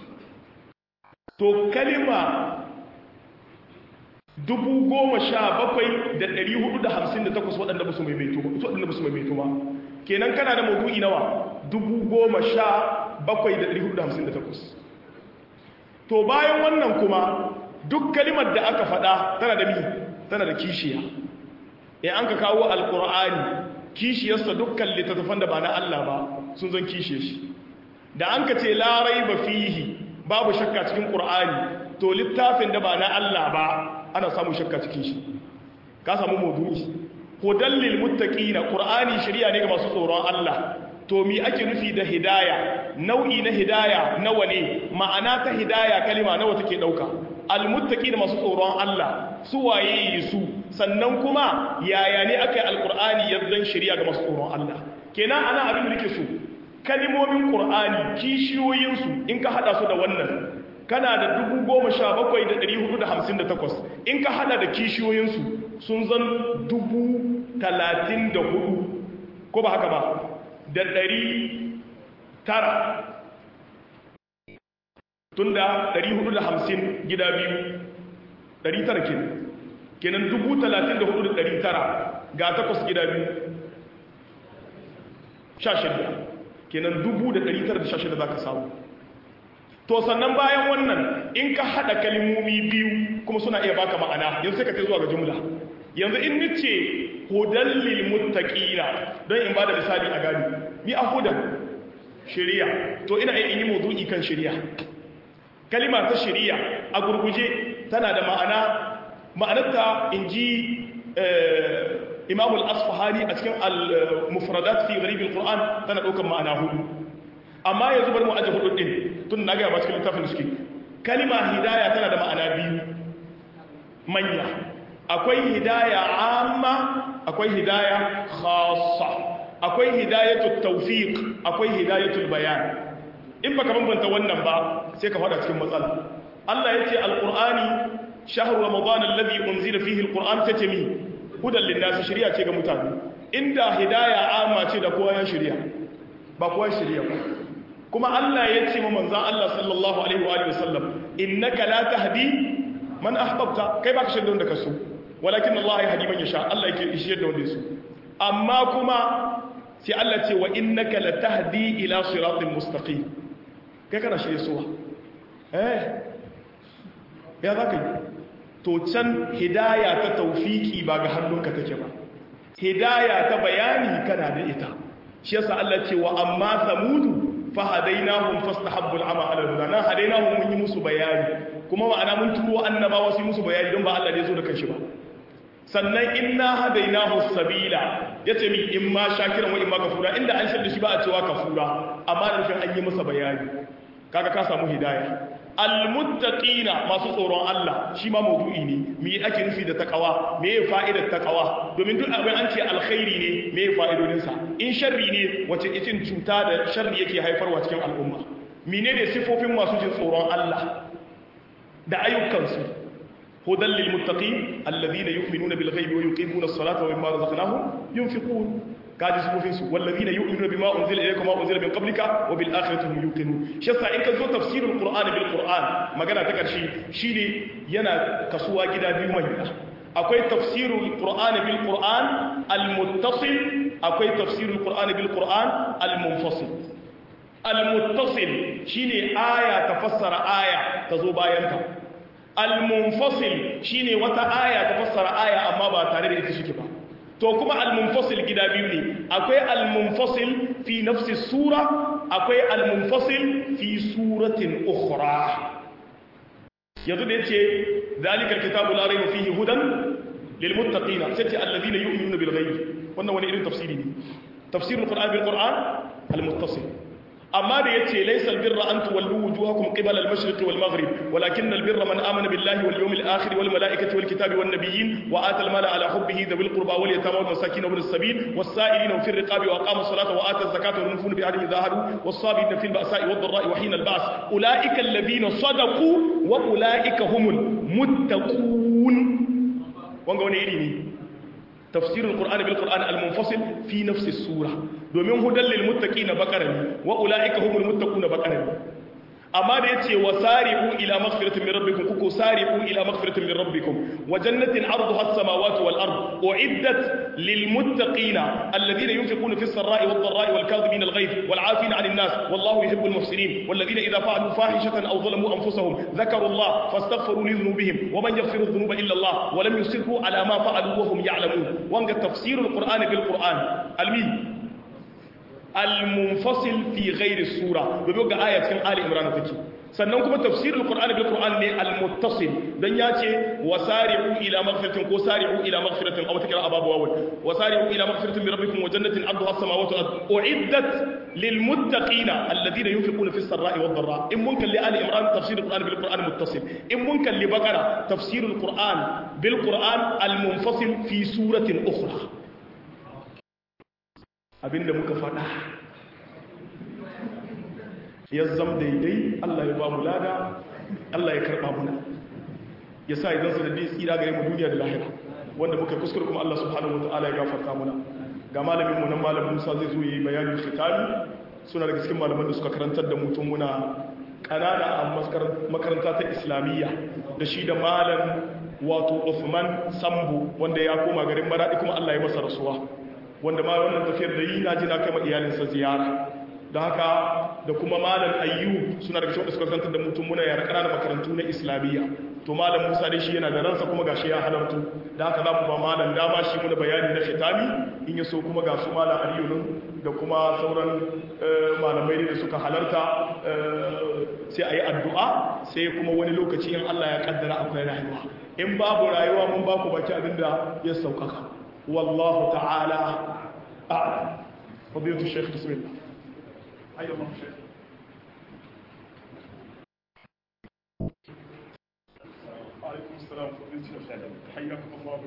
A: to kalima dubu goma sha bakwai da ɗari hudu da hamsin da takwas waɗanda ba su maimaito ba waɗanda ba su maimaito ba kenan kana da maudu'i nawa dubu goma sha bakwai da ɗari hudu da hamsin da takwas to bayan wannan kuma duk kalimar da aka faɗa tana da mi tana da kishiya in an ka kawo alƙur'ani kishiyarsa dukkan littattafan da ba na Allah ba sun zan kishiye shi da an ka ce larai ba fihi babu shakka cikin ƙur'ani to littafin da ba na Allah ba ana samun shakka cikin shi ka samu maudu'i hudan lil muttaqina qur'ani shari'a ne ga masu tsoron Allah to mi ake nufi da hidaya nau'i na hidaya nawa ne ma'ana ta hidaya kalima nawa take dauka almuttaqina masu tsoron Allah su waye su sannan kuma yaya ne aka yi alqur'ani yaddan shari'a ga masu tsoron Allah kenan ana abin da nake so kalimomin qur'ani kishiyoyin su in ka hada su da wannan kana da 17458 in ka hada da kishiyoyin su sun zan 34 ko ba haka ba da ɗari tara tun da ɗari hudu da hamsin gida biyu ɗari tara ke kenan dubu talatin da hudu da ɗari tara ga takwas gida biyu sha shida kenan dubu da ɗari tara da sha shida za ka samu to sannan bayan wannan in ka haɗa kalimomi biyu kuma suna iya baka ma'ana yanzu sai ka kai zuwa ga jumla yanzu in nice hudan lil muttaqina don in bada misali a gani mi a hudan shari'a to ina in yi mawdu'i kan shari'a kalima ta shari'a a gurguje tana da ma'ana ma'anarta inji Imam al-Asfahani a cikin al-Mufradat fi Gharib al-Qur'an tana daukar ma'ana hudu amma yanzu bari mu aje hudu din tun na ga ba cikin littafin suke kalima hidaya tana da ma'ana biyu manya akwai hidaya amma akwai hidaya khassa akwai hidayatul tawfiq akwai hidayatul bayan in baka bambanta wannan ba sai ka fada cikin matsala Allah yace alqur'ani shahru ramadan alladhi unzila fihi alqur'an tatami hudan linnas shari'a ce ga mutane inda hidaya amma ce da kowa ya shari'a ba kowa shari'a ba kuma Allah yace mu manzon Allah sallallahu alaihi wa alihi wasallam innaka la tahdi man ahbabta kai baka shirye da kaso walakin Allah ya hadi man yasha Allah yake ishiyar da wanda yaso amma kuma sai Allah ce wa innaka latahdi ila siratin mustaqim kai kana shirye suwa eh ya zaka yi to can hidaya ta tawfiki ba ga hannunka take ba hidaya ta bayani kana da ita shi yasa Allah ce wa amma samudu fahadainahum fastahabbu al'ama 'ala al-huda na hadainahum mun yi musu bayani kuma ma'ana mun turo annabawa su yi musu bayani don ba Allah ne zo da kanshi ba sannan inna hadainahu sabila yace mi in ma shakiran wa in ma kafura inda an shirda shi ba a cewa kafura amma da nufin an yi masa bayani kaga ka samu hidaya almuttaqina masu tsoron Allah shi ma maudu'i ne me ake nufi da takawa me ya fa'idar takawa domin duk abin an ce alkhairi ne me ya fa'idodin sa in sharri ne wace itin cuta da sharri yake haifarwa cikin al'umma menene sifofin masu jin tsoron Allah da ayyukansu hudan lil muttaqin alladhina yu'minuna bil ghaibi wa yuqimuna as-salata wa mimma razaqnahum yunfiqun kaji sifofin su walladhina yu'minuna bima unzila ilayka wa unzila min qablika wa bil akhirati hum yuqinun shi yasa in ka zo tafsirul qur'an bil qur'an magana ta karshe shine yana kasuwa gida biyu manya akwai tafsirul qur'an bil qur'an al muttasil akwai tafsirul qur'an bil qur'an al munfasil al muttasil shine aya ta fassara aya ta zo bayan ta al munfasil shine wata aya ta fassara aya amma ba tare da ita shike ba to kuma al-munfasil gida biyu ne akwai al-munfasil fi nafsi sura akwai al-munfasil fi suratin ukhra yanzu da yace zalikal kitabu la rayba fihi hudan lil muttaqina sai alladhina yu'minuna bil ghaib wannan wani irin tafsiri ne tafsirul qur'an bil qur'an al-muttasil amma da yace laysal birra an tuwallu wujuhakum qibala al-mashriqi wal maghrib walakin al-birra man amana billahi wal yawmil akhir wal malaikati wal kitabi wan nabiyyin wa ata al-mala ala hubbihi dhawil qurba wal yatama wal masakin wa as-sabil was sa'ilina fi ar-riqabi wa aqama as-salata wa ata az-zakata wal mufuna bi ahdihim idha was sabirina fil ba'sa'i wad dharra'i wa hina al-ba's ulaika alladhina sadaqu wa ulaika humul muttaqun wanga wani iri ne تفسير القرآن بالقرآن المنفصل في نفس السورة دومين هدى للمتقين بقرني وأولئك هم المتقون بقرني أما ديتي وسارعوا إلى مغفرة من ربكم كوكو سارعوا إلى مغفرة من ربكم وجنة عرضها السماوات والأرض أعدت للمتقين الذين ينفقون في السراء والضراء والكاظمين الغيظ والعافين عن الناس والله يحب المحسنين والذين إذا فعلوا فاحشة أو ظلموا أنفسهم ذكروا الله فاستغفروا لذنوبهم ومن يغفر الذنوب إلا الله ولم يصروا على ما فعلوا وهم يعلمون وانجا تفسير القرآن بالقرآن المين al-munfasil fi ghairi sura domin ga aya cikin ali imran take sannan kuma tafsirul qur'ani bil qur'an ne al-muttasil dan yace wasari'u ila maghfiratin ko sari'u ila maghfiratin aw takra ababu wawul wasari'u ila maghfiratin min rabbikum wa jannatin 'arduha as-samawati wal ardu u'iddat lil muttaqina alladhina yunfiquna fis sarra'i wad dharra in mun kalli ali imran tafsirul qur'ani bil qur'an muttasil in mun kalli baqara tafsirul qur'an bil qur'an al-munfasil fi suratin ukhra abinda muka faɗa ya zam daidai Allah ya ba mu lada Allah ya karɓa muna ya sa idan sanadi tsira gare mu duniya da lahira wanda muka kuskure kuma Allah subhanahu wataala ya gafarta muna ga malamin mu nan malamin Musa zai zo yi bayanin khitami suna daga cikin malaman da suka karantar da mutum muna kanana a makaranta ta islamiyya da shi da malam wato Uthman Sambu wanda ya koma garin Maradi kuma Allah ya masa rasuwa wanda ma wannan tafiyar da yi na ji na kai ma iyalinsa ziyara da haka da kuma malam ayyu suna daga cikin suka kantar da mutum muna yara ƙananan makarantu na islamiyya to malam musa dai shi yana da ransa kuma gashi ya halartu da haka za mu ba malam dama shi muna bayani na khitami in ya so kuma ga su malam aliyu da kuma sauran malamai da suka halarta sai a yi addu'a sai kuma wani lokaci in allah ya kaddara akwai rayuwa in babu rayuwa mun ba ku baki abin da ya sauƙaƙa والله تعالى أعلم فضيلة الشيخ بسم الله أيها الله الشيخ وعليكم السلام فضيلة الشيخ حياكم الله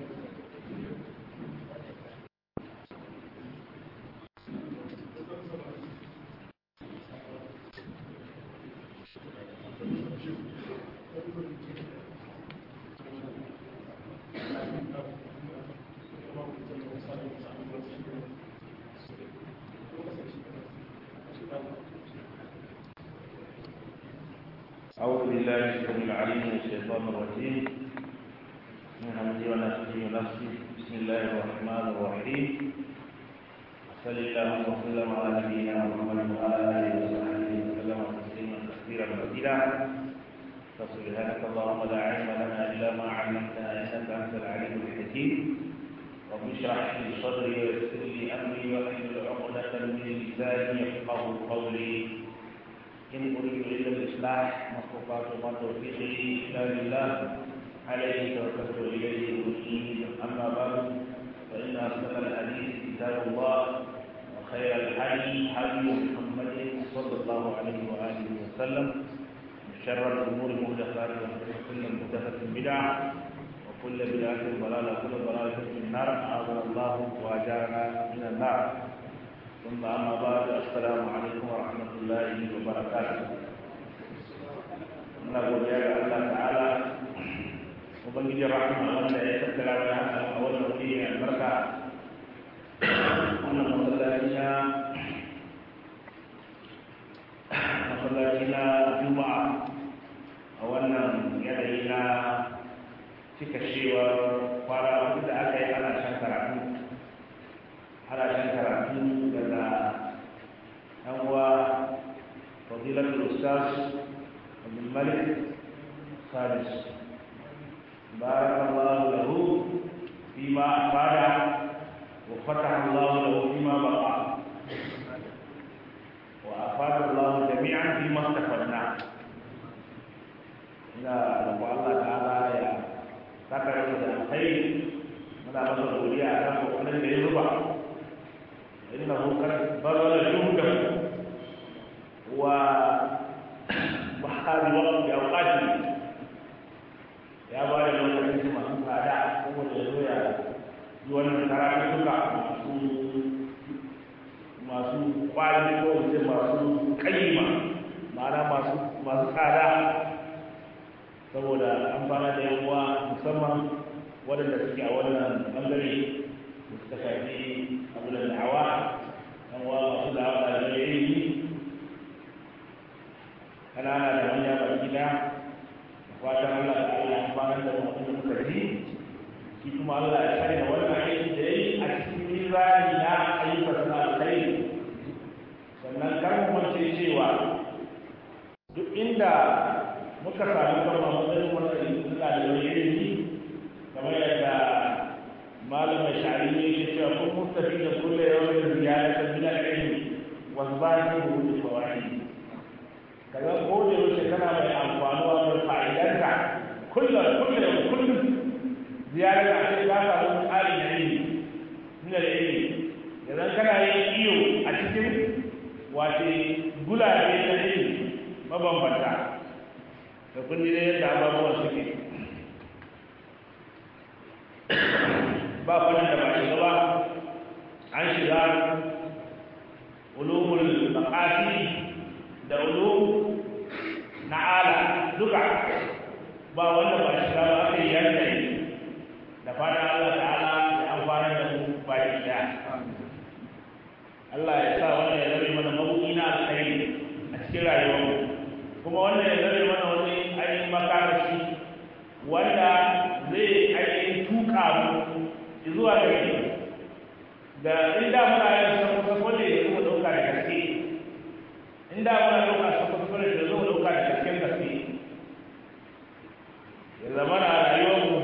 B: أعوذ بالله السميع العليم من الشيطان الرجيم من همزه ونفسه ونفسه بسم الله الرحمن الرحيم صلى الله وسلم على نبينا محمد وعلى آله وصحبه وسلم تسليما كثيرا مزيدا فسبحانك اللهم لا علم لنا إلا ما علمتنا إنك أنت العليم الحكيم رب اشرح لي صدري ويسر لي أمري واحلل عقدة من لساني يفقه قولي إن أريد إلا الإصلاح ما استطعت وما توفيقي إلا بالله عليه توكلت إليه أنيب أما بعد فإن أصدق الحديث كتاب الله وخير الحديث حديث محمد صلى الله عليه وآله وسلم وشر الأمور محدثاتها وكل محدثة بدعة وكل بدعة ضلالة وكل ضلالة في النار أعاذنا الله وأجارنا من النار ثم أما بعد السلام عليكم ورحمة الله وبركاته muna godiya ga Allah ta'ala ubangijin rahama wanda ya tattara wani haka a wannan wuri mai albarka wannan masallaci na masallaci na juma'a a wannan yanayi na cika cewar kwana da aka yi ana shan karatu ana shan karatu daga ɗan uwa fadilatul ustaz abdul malik sadis بارك الله له فيما أفاد وفتح الله له فيما بقى وأفاد الله جميعا فيما استفدنا إلى رب الله تعالى يا ذكر الخير ماذا بصر الأولياء له أن يربع إنه قد بذل جهده ومحال وقت أوقاته ya ba da lokacin masu tsada saboda ya zo ya yi wannan karatu suka masu masu kwali ko wace masu kayyima ma'ana masu masu tsada saboda an fara da yan uwa musamman waɗanda suke a wannan bangare da suka shafi abu da da'awa yan uwa masu da'awa da ilimi kanana da manya baki daya fatan Allah da Allah ya fara da mutum muka ji shi kuma Allah ya sani da wannan aiki da yayi a cikin mizani na ayyukan sana alkhairi sannan kar mu mance cewa duk inda muka sami kanmu a matsayin wannan suna da wani ilimi kamar yadda malamin shari'i ne yake cewa kun mustafi da kullum yawan ziyaratan min al-ilmi wa zahiru bi fawaid kaga ko da yaushe kana mai amfanuwa da fa'idarka kullum kullum kullum ziyarar da ake ka samu tsarin da ilimi min al-ilmi idan kana yin iyo a cikin wace gulabe na ilimi mabambanta da kun ji yadda abubuwan suke ba fannin da ba shiga ba an shiga ulumul maqasid da ulum na ala duka ba wanda ba shi ba aka yi yanka yi da fatan Allah ta'ala ya amfana da mu baki da Allah ya sa wannan ya zama mana mabuki na alkhairi a cikin rayuwar kuma wannan ya zama mana wani ainihin makamashi wanda zai ainihin tuka mu zuwa gari da inda muna yin sako-sako ne ya zama ɗauka da gaske inda muna ɗauka sako-sako ne da zama ɗauka da gasken gaske ya zama na rayuwarmu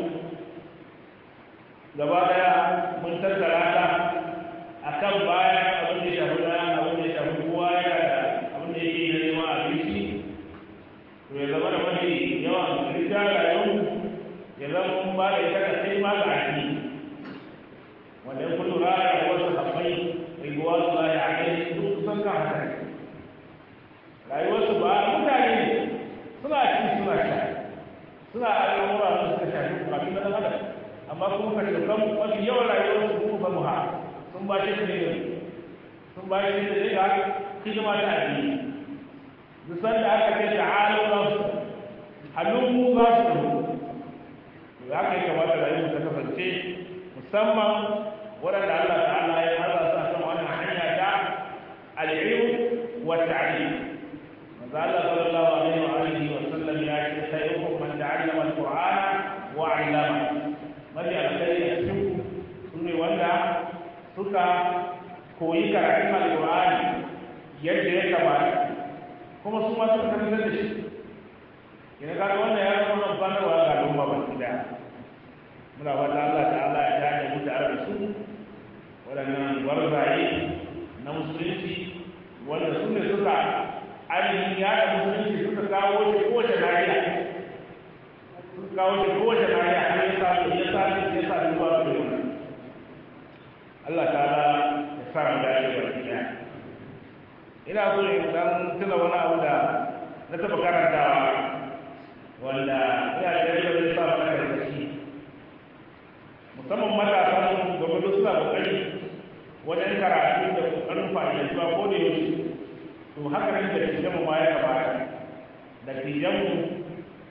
B: gaba daya mun tattara ta a kan bayan abin da shafi na abin da shafi kowa yana da abin da yake na neman abinci to ya zama da mafi yawan rija rayuwarmu ya zama mun ba da ita da sai ma ga addini wanda ya kullu raya da wasu haɓai riguwa su za ya kai duk kusan kan haka rayuwarsu ba mutane suna ci suna sha suna al'amura da suka shafi bukatun na adam amma kuma ka ce kan mafi yawan rayuwar su kuma ba mu ha sun ba shi ne sun ba shi ne ga hidima ta addini dusan da aka ce ta'alu na su hannun mu za su to ya kai kamata rayuwar ta kasance musamman waɗanda Allah ta'ala ya haza sa kan wannan hanya ta al'ilm wa ta'lim manzo Allah sallallahu alaihi wa alihi wa sallam ya ce khairukum man ta'allama al-qur'ana wa 'allama mafi alkhairi a cikin su ne wanda suka koyi karatun alƙur'ani yadda ya kamata kuma su ma suka karantar da shi yana ga wannan ya zama nan banarwa ga al'umma ba su da muna fata Allah ta'ala ya tare mu tare da su waɗannan gwarzaye na musulunci wanda su ne suka ainihin yada musulunci suka kawo shi kowace nahiya suka kawo shi kowace nahiya har ya sa ya sa ya sa zuwa ga wannan Allah ta'ala ya sa mu dace ba kiya ina so in dan tuna wani abu da na taɓa karantawa wanda ina da yadda zai sa mana karkashi musamman matasa su gwamnati suna kokari wajen karatu da kokarin fa'idantuwa ko da yaushe to haka nan da tijanmu ma ya gabata da tijanmu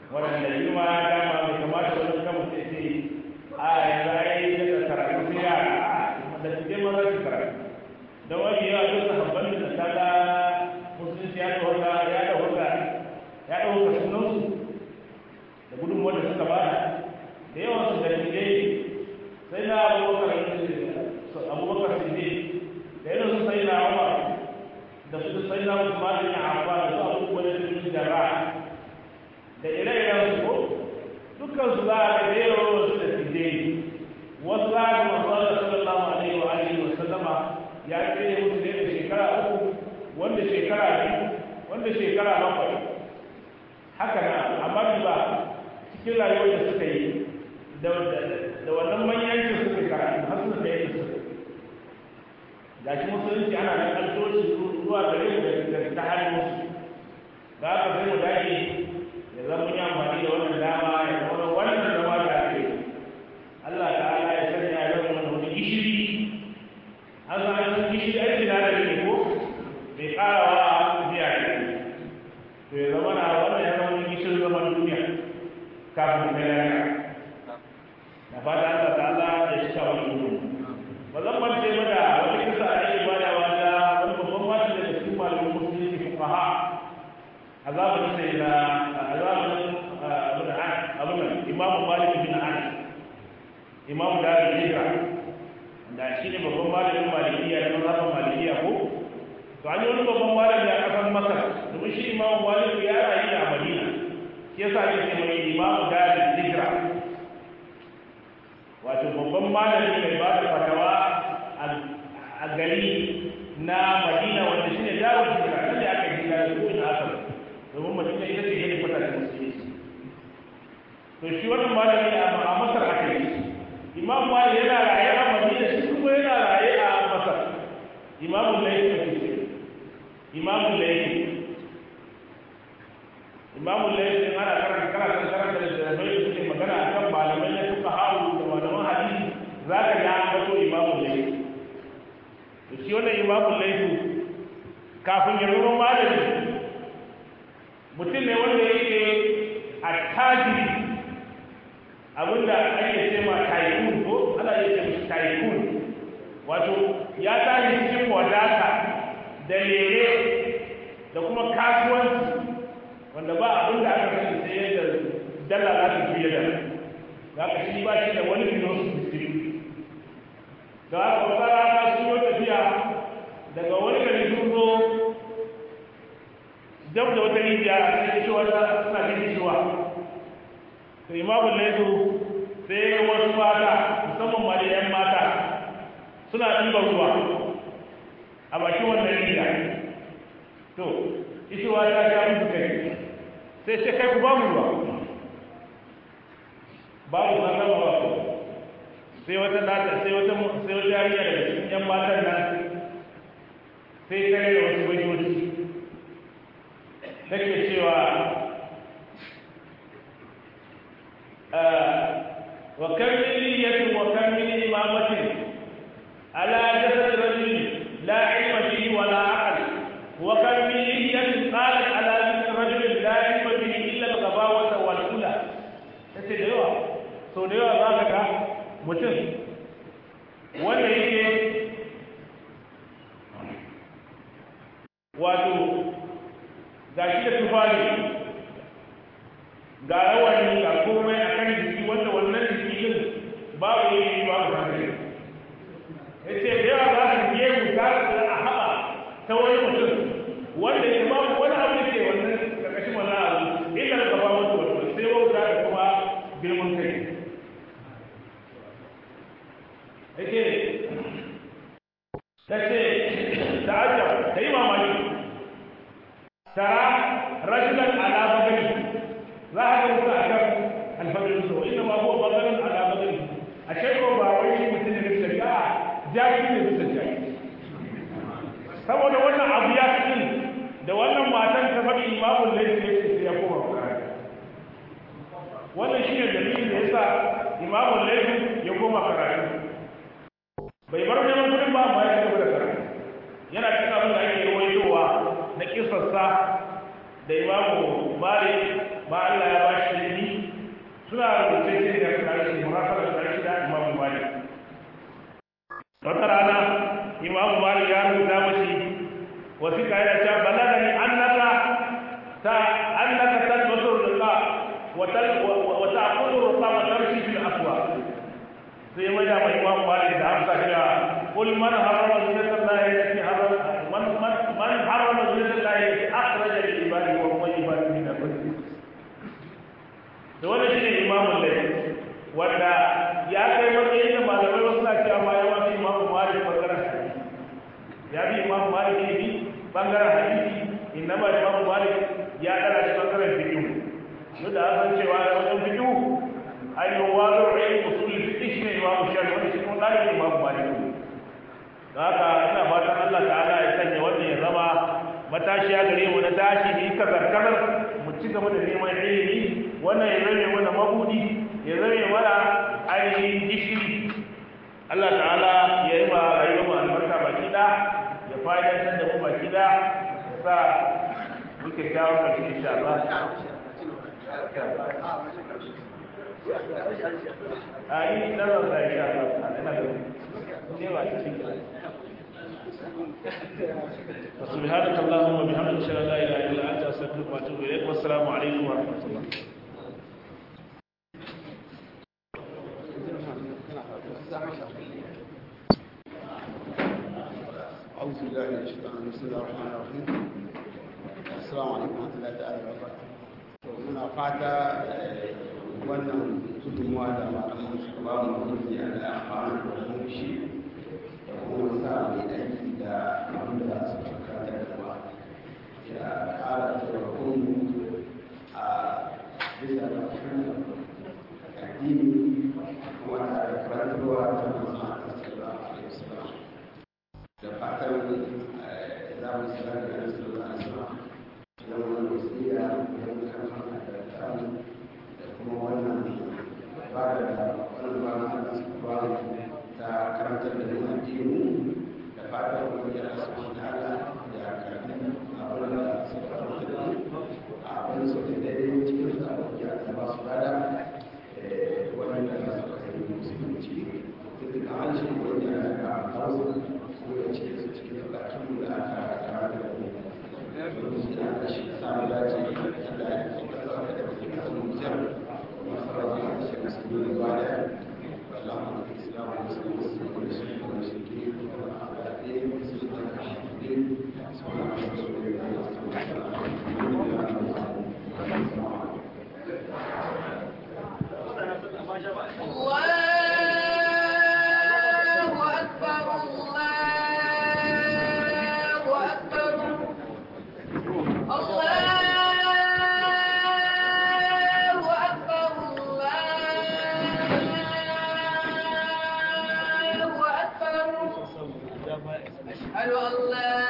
B: waɗanda yi ma ya dama mai kamata wani kama sai ce a yanzu a yi daga karatu sai yara da su je maza su karatu don wani yawa duk sahabban da ta ga musulunci ya ɗauka ya ɗauka ya ɗauka sunansu da gudunmuwar da suka bada da yawan su da tijai sai na abubakar abubakar siddiq da irin su sai na umar da su sai na usman bin affan da su abubuwan da su jarra da ire-iren su ko dukkan su za a ga da yawan su da tijai wasu za a ga masu Allah sallallahu alaihi wa alihi wa sallama ya tsaye musu ne da shekara uku wanda shekara biyu wanda shekara bakwai haka na amma ba cikin rayuwar da suka yi da wannan manyancin suka karatu har suka kai da suka ga shi musulunci ana nan kaltoci zuwa gare mu da ta hannun musu da aka sai mu dage ya zama mun yi amfani da wannan dama ya zama wannan zama da ake Allah ta'ala ya sanya ya zama wani gishiri an san an gishiri aiki na da ne ko bai karawa biya ne to ya zama na wannan ya zama gishirin zaman duniya kafin mai rana da fata Allah ta'ala ya shi wani gudu ba zan mance ba da wani kisa a yi bada wata wani babban mata da cikin malamin musulunci fuqaha a zamanin sai na a zamanin abin nan imam malik bin anas imam da hijra da shi ne babban malamin malikiya da mazhabin malikiya ko to an yi wani babban malami a kasar masar domin shi imam malik ya rayu a madina shi yasa ake ce mai imam da hijra wato babban malami mai ba da fatawa a gari na madina wanda shine dawar hijira nan da aka hijira da kowane asar domin madina ita ce yadda fata da musulunci to shi wannan malami a masar aka yi imam malik yana raye a madina shi kuma yana raye a masar imamu laifi ake ce imamu laifi imamu laifi ana karanta karanta karanta da zai suke magana akan malamai na suka hawo da malaman hadisi za ka ga an gato imamu laifi to shi wannan imamu laifi kafin ya zama malami mutum ne wanda yake a tajiri abinda ake ce ma taikun ko ana iya ce mishi taikun wato ya tashi cikin wadata da lere da kuma kasuwanci wanda ba abin da aka sani sai yadda dala za ta fiye da za ka shi ba shi da wani philosophy da aka wata rana su yi tafiya daga wani gari sun zo dab da wata rijiya sai ce wata suna jin ciwa to imamu laifu sai wasu mata musamman ma da yan mata suna ɗiban ruwa a bakin wannan rijiya to ishewa ta sha musu kai sai ce kai ku ba mu ruwa babu sanar ba ku sai wata data sai wata sai wata yarinya daga cikin yan matan nan sai ta da wasu bajoji take cewa وكم من نية وكم من إمامة على جسد رجل لا علم به ولا عقل وكم من نية قالت على جسد رجل لا علم به إلا الغباوة والأولى تتدعوا sau da yawa za ka ga mutum wanda yake wato ga shi da tufari ga rawani ga komai a kan jiki wanda wannan jiki din babu yi babu hankali ya ce da yawa za ka biye mu ta a haɓa ta wani mutum wanda ya babu wani abu da ke wannan ƙarƙashin wannan abu illa da gaba wata wata sai wauta da kuma girman kai yake ta ce ta ajab ta yi mamaki tara rajulan ala bagani za a ga mutu a kan alfagarin sa inda ma huwa bagarin ala bagani a shekwa ba wai mutum ne bisa ga jaki ne bisa jaki saboda wannan abu ya fi da wannan matan ta faɗi imamun laifi ne sai ya koma bukari wannan shi ne dalilin da ya sa imamun laifi ya koma karatu bai bar neman kudin ba amma ya ci gaba da karatu yana cikin abin da ake rawaitowa na kisarsa da imamu malik ba Allah ya ba shi ilimi suna rubuce shi da karshe murafar da karshe da imamu malik wata rana imamu malik ya rubuta mashi wasiƙa yana cewa balagani annaka ta annaka tadbasu riqa wa wa ta'khudhu riqa wa tamshi fil aswaq sai mai da imamu malik da amsa cewa qul man harrama zinatallahi allati harrama man man man harrama zinatallahi allati akhraja lil ibadi wa tayyibati min ar-rizq da wannan shine imamu lai wanda ya kai matsayin da malamai wasu na cewa ma yawa fi imamu malik bangaren hadisi ya bi imamu malik ne bi bangaren hadisi inna ba imamu malik ya dara shi bangaren fiqh duk da an san cewa da wajen fiqh ainihin wazo rai usul fiqh shine imamu shafi wanda shi kuma dalibin imamu malik da haka ina fatan Allah ta'ala ya sanya wannan ya zama matashiya gare mu na tashi ne kazar mu ci gaba da neman ilimi wannan ya zame mana mabudi ya zame mana ainihin gishiri Allah ta'ala ya yi ma rayuwar mu albarka baki da ya fa'idantar da mu baki da ya sa muke kawo kashi insha Allah a yi nazarin da insha Allah ina da ne ba cikin وسبحانك اللهم وبحمدك اشهد ان لا اله الا انت استغفرك واتوب اليك والسلام عليكم ورحمه الله
C: أعوذ بالله من الشيطان الرجيم بسم الله الرحمن الرحيم السلام عليكم ورحمة الله تعالى وبركاته muna fata wannan gudunmuwa da malaman suka ba mu wani a da amfani da wani shi da kuma sa mai aiki da abin da su fuka da kuma ya ƙara taimakon a bisa da addini kuma da karantarwa ta musamman sallallahu alaihi wasallam da fatan za mu sanar da yanzu da za a sama don wani wasiya don kan hana da tamu da kuma wannan ba da wani ba na da su ba ta karantar da mu addini da fatan wani ya rasu wa ta'ala ya karbi abin da su karanta da mu a abin su da daidai cikin sabon ya ta ba su bada wanda za su kai musulunci duk da an shi wani ya ga hausa ko ya ce su cikin bukatun da aka kara da mu domin da aka shi samu dace da ya kuka zama da ke kasu mutum masu rabu a cikin musulmi da baya Allahumma islam wa muslim muslim wa shirk wa shirki wa a'da'i muslim wa shirki subhanahu wa
D: الله أكبر الله أكبر الله أكبر الله أكبر أشهد أن لا